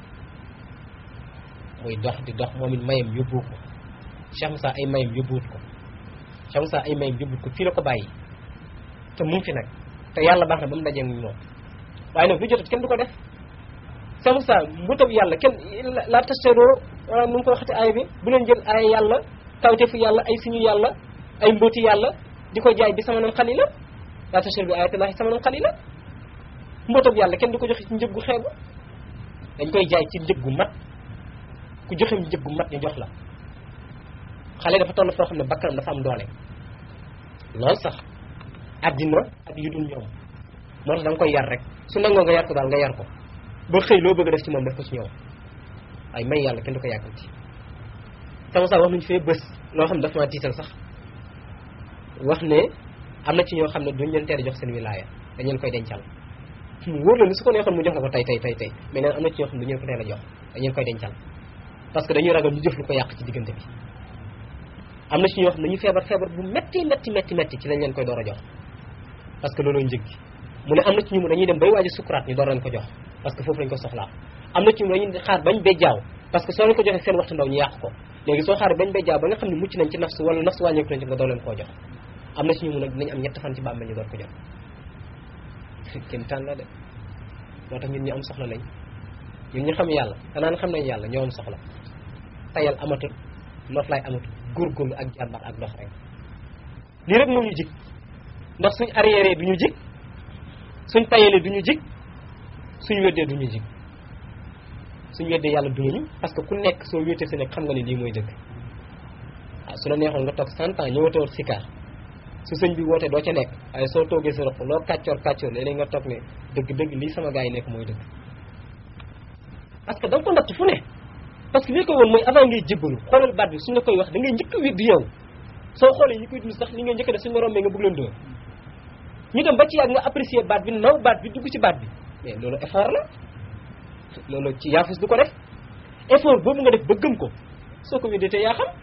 muy dox di dox moom it mayam yóbbuwut ko Cheikh Moussa ay mayam yóbbuwut ko Cheikh Moussa ay mayam yóbbuwut ko fii la ko bàyyi te mu ngi fi nag te yàlla baax na ba mu dajee ak moom waaye nag lu jotut kenn du ko def Cheikh Moussa mbutab yàlla kenn la tastaroo wala nu mu ko waxati aay bi bu leen jël ay yàlla kawtefu yàlla ay suñu yàlla ay mbóoti yàlla di ko jaay bi samanan xalila la tastar bi ayatullahi samanan xalila mbóotab yàlla kenn du ko joxe ci njëg gu xeebu dañ koy jaay ci njëg gu mat ku joxe njëg gu mat ñu jox la xale dafa toll foo xam ne bakkanam dafa am doole lool sax àddina ak yu dul ñoom moo tax da nga koy yar rek su nangoo nga yar ko daal nga yar ko ba xëy loo bëgg a def ci moom def ko ci ñoom ay may yàlla kenn du ko yàkkamti sama sax wax nañu fee bés loo xam ne dafa ma tiital sax wax ne am na ci ñoo xam ne duñ leen teel a jox seen wilaaya dañ leen koy dencal mu wóor la ni su ko neexoon mu jox la ko tey tey tey tey mais neen am na ci ñoo xam ne duñ leen ko teel a jox dañ leen koy dencal parce que dañuy ragal ñu jëf lu ko yàq ci diggante bi am na ci ñoo xam ne dañuy feebar feebar bu metti metti metti metti ci lañ leen koy door a jox parce que looloo njëg gi mu ne am na ci ñu mu dañuy dem bay waaj a sukuraat ñu door leen ko jox parce que foofu lañ ko soxlaa am na ci ñu dañuy xaar bañ bejjaaw parce que soo leen ko joxee seen waxtu ndaw ñu yàq ko léegi soo xaaree bañ bejjaaw ba nga xam ne mucc nañ ci nafsu wala nafsu wàññeeku nañ ci nga door leen koo jox am na ci ñu mu nag dinañ am ñett fan ci bàmmeel ñu door ko jox kenn tànn la de moo tax ñun ñu am soxla lañ ñun ñu xam yàlla xanaa xam nañ yàlla ñoo am soxla tayal amatul noflaay amatul góorgóorlu ak jàmbar ak dox rek lii rek moo ñu jig ndax suñ arrière du ñu jig suñ tayalee du ñu jig suñ weddee du ñu jig suñ weddee yàlla du ñu parce que ku nekk soo wéetee sa nekk xam nga ne lii mooy dëgg ah su la neexoon nga toog cent ans ñëwatoo sikaar su sëñ bi wootee doo ca nekk waaye soo toogee sa roq loo kàccoor kàccoor léeg-léeg nga toog ne dëgg dëgg lii sama gars yi nekk mooy dëgg parce que da nga ko natt fu ne parce que li ko woon mooy avant ngay jébbalu xoolal baat bi suñ la koy wax da ngay njëkk a wéddi yow soo xoolee ñi koy dund sax li ngay njëkk a def suñu rombee nga bëgg leen dóor ñu dem ba ci yàgg nga apprécier baat bi naw baat bi dugg ci baat bi mais loolu effort la loolu ci yaafus du ko def effort boobu nga def ba gëm ko soo ko weddee te yaa xam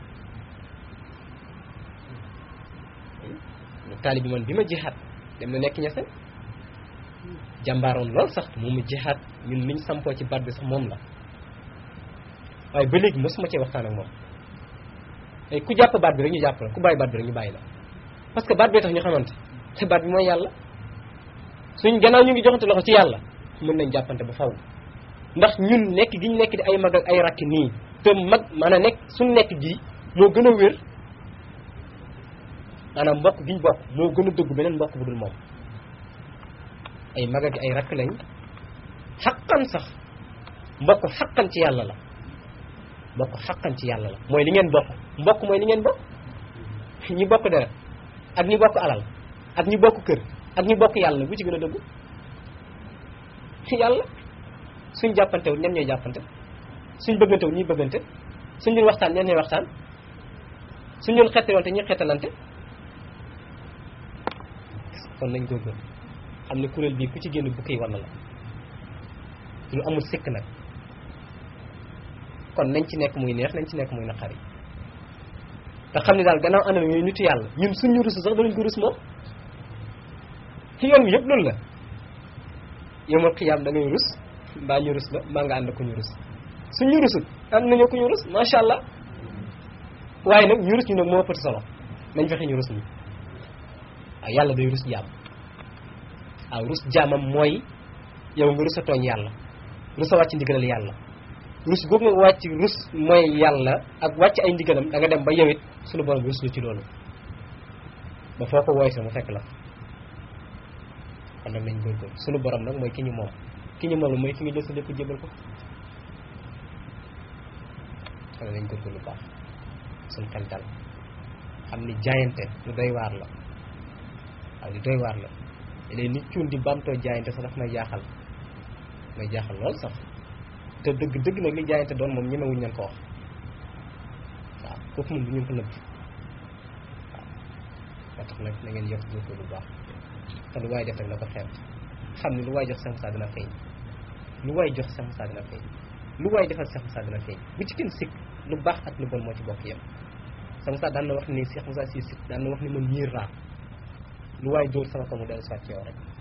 taali bi man bi ma jihaat dem na nekk ñeseen jàmbaaroon lool sax moom mu jihaat ñun niñ sampoo ci baat bi sax moom la waaye ba léegi mosuma cee waxtaan ak moom ay ku jàpp baat bi rek ñu jàpp la ku bàyyi baat bi rek ñu bàyyi la parce que baat bee tax ñu xamante te baat bi mooy yàlla suñ gannaaw ñu ngi joxante loxo ci yàlla mën nañ jàppante ba faw ndax ñun nekk gi ñu nekk di ay mag ak ay rakki nii te mag maanaam nekk suñ nekk gi moo gën a wér maanaam mbokk gi ñu bokk moo gën a dëgg beneen mbokk bu dul moom ay mag ak ay rakk lañ xaqan sax mbokk xaqan ci yàlla la mbokk xaqan ci yàlla la mooy li ngeen bokk mbokk mooy li ngeen bokk ñi bokk deret ak ñi bokk alal ak ñi bokk kër ak ñi bokk yàlla bu ci gën a dëggu yàlla suñ jàppantewul ñen ñooy jàppante suñ bëggantewul ñuy bëggante suñ doon waxtaan ñen ñooy waxtaan suñ doon xettalante ñuy xettalante kon nañ góorgóorlu xam ne kuréel bii ku ci génn bukki walla la lu amul sikk nag kon nañ ci nekk muy neex nañ ci nekk muy naqari te xam ne daal gannaaw anam yooyu nitu yàlla ñun suñu rusu sax danañ ko rus moom ci yoon bi yëpp loolu la yomal xiyaam da ngay rus mbaa ñu rus la mbaa nga ànd ko ñu rus suñu rusut ànd nañoo ko ñu rus macha allah waaye nag ñu rus ñu nag moo ëppati solo nañ fexe ñu rus ñu waaw yàlla day rus jaam waaw rus jaamam mooy yow nga rus a tooñ yàlla rus a wàcc ndigalal yàlla rus googu nga wàcc rus mooy yàlla ak wàcc ay ndigalam da nga dem ba yowit suñu borom rus lu ci loolu ba foo ko wooy sa mu fekk la kon nag nañ góorgóorlu suñu borom nag mooy ki ñu moom ki ñu moom la mooy ki nga jël sa lépp jébal ko kon nañ góorgóorlu baax suñu xel dal xam ni jaayante lu doy waar la waaw lu doy waar la léegi nit cuun di bamtoo jaayante sax daf may jaaxal may jaaxal lool sax te dëgg dëgg nag li jaayante doon moom ñemewuñ leen ko wax waaw kooku moom du ñu ko nëbb waaw moo tax nag na ngeen yokk góorgóorlu bu baax te lu waay def rek na ko xeeb xam ne lu waay jox Cheikh Moussa dina feeñ lu waay jox Cheikh Moussa dina feeñ lu waay defal Cheikh Moussa dina feeñ bu ci kenn sikk lu baax ak lu bon moo ci bokk yem Cheikh Moussa daan na wax ni Cheikh Moussa si sikk daan na wax ni man ñiir raa lu waay dóor sama kaw mu dellu soit ci yow rek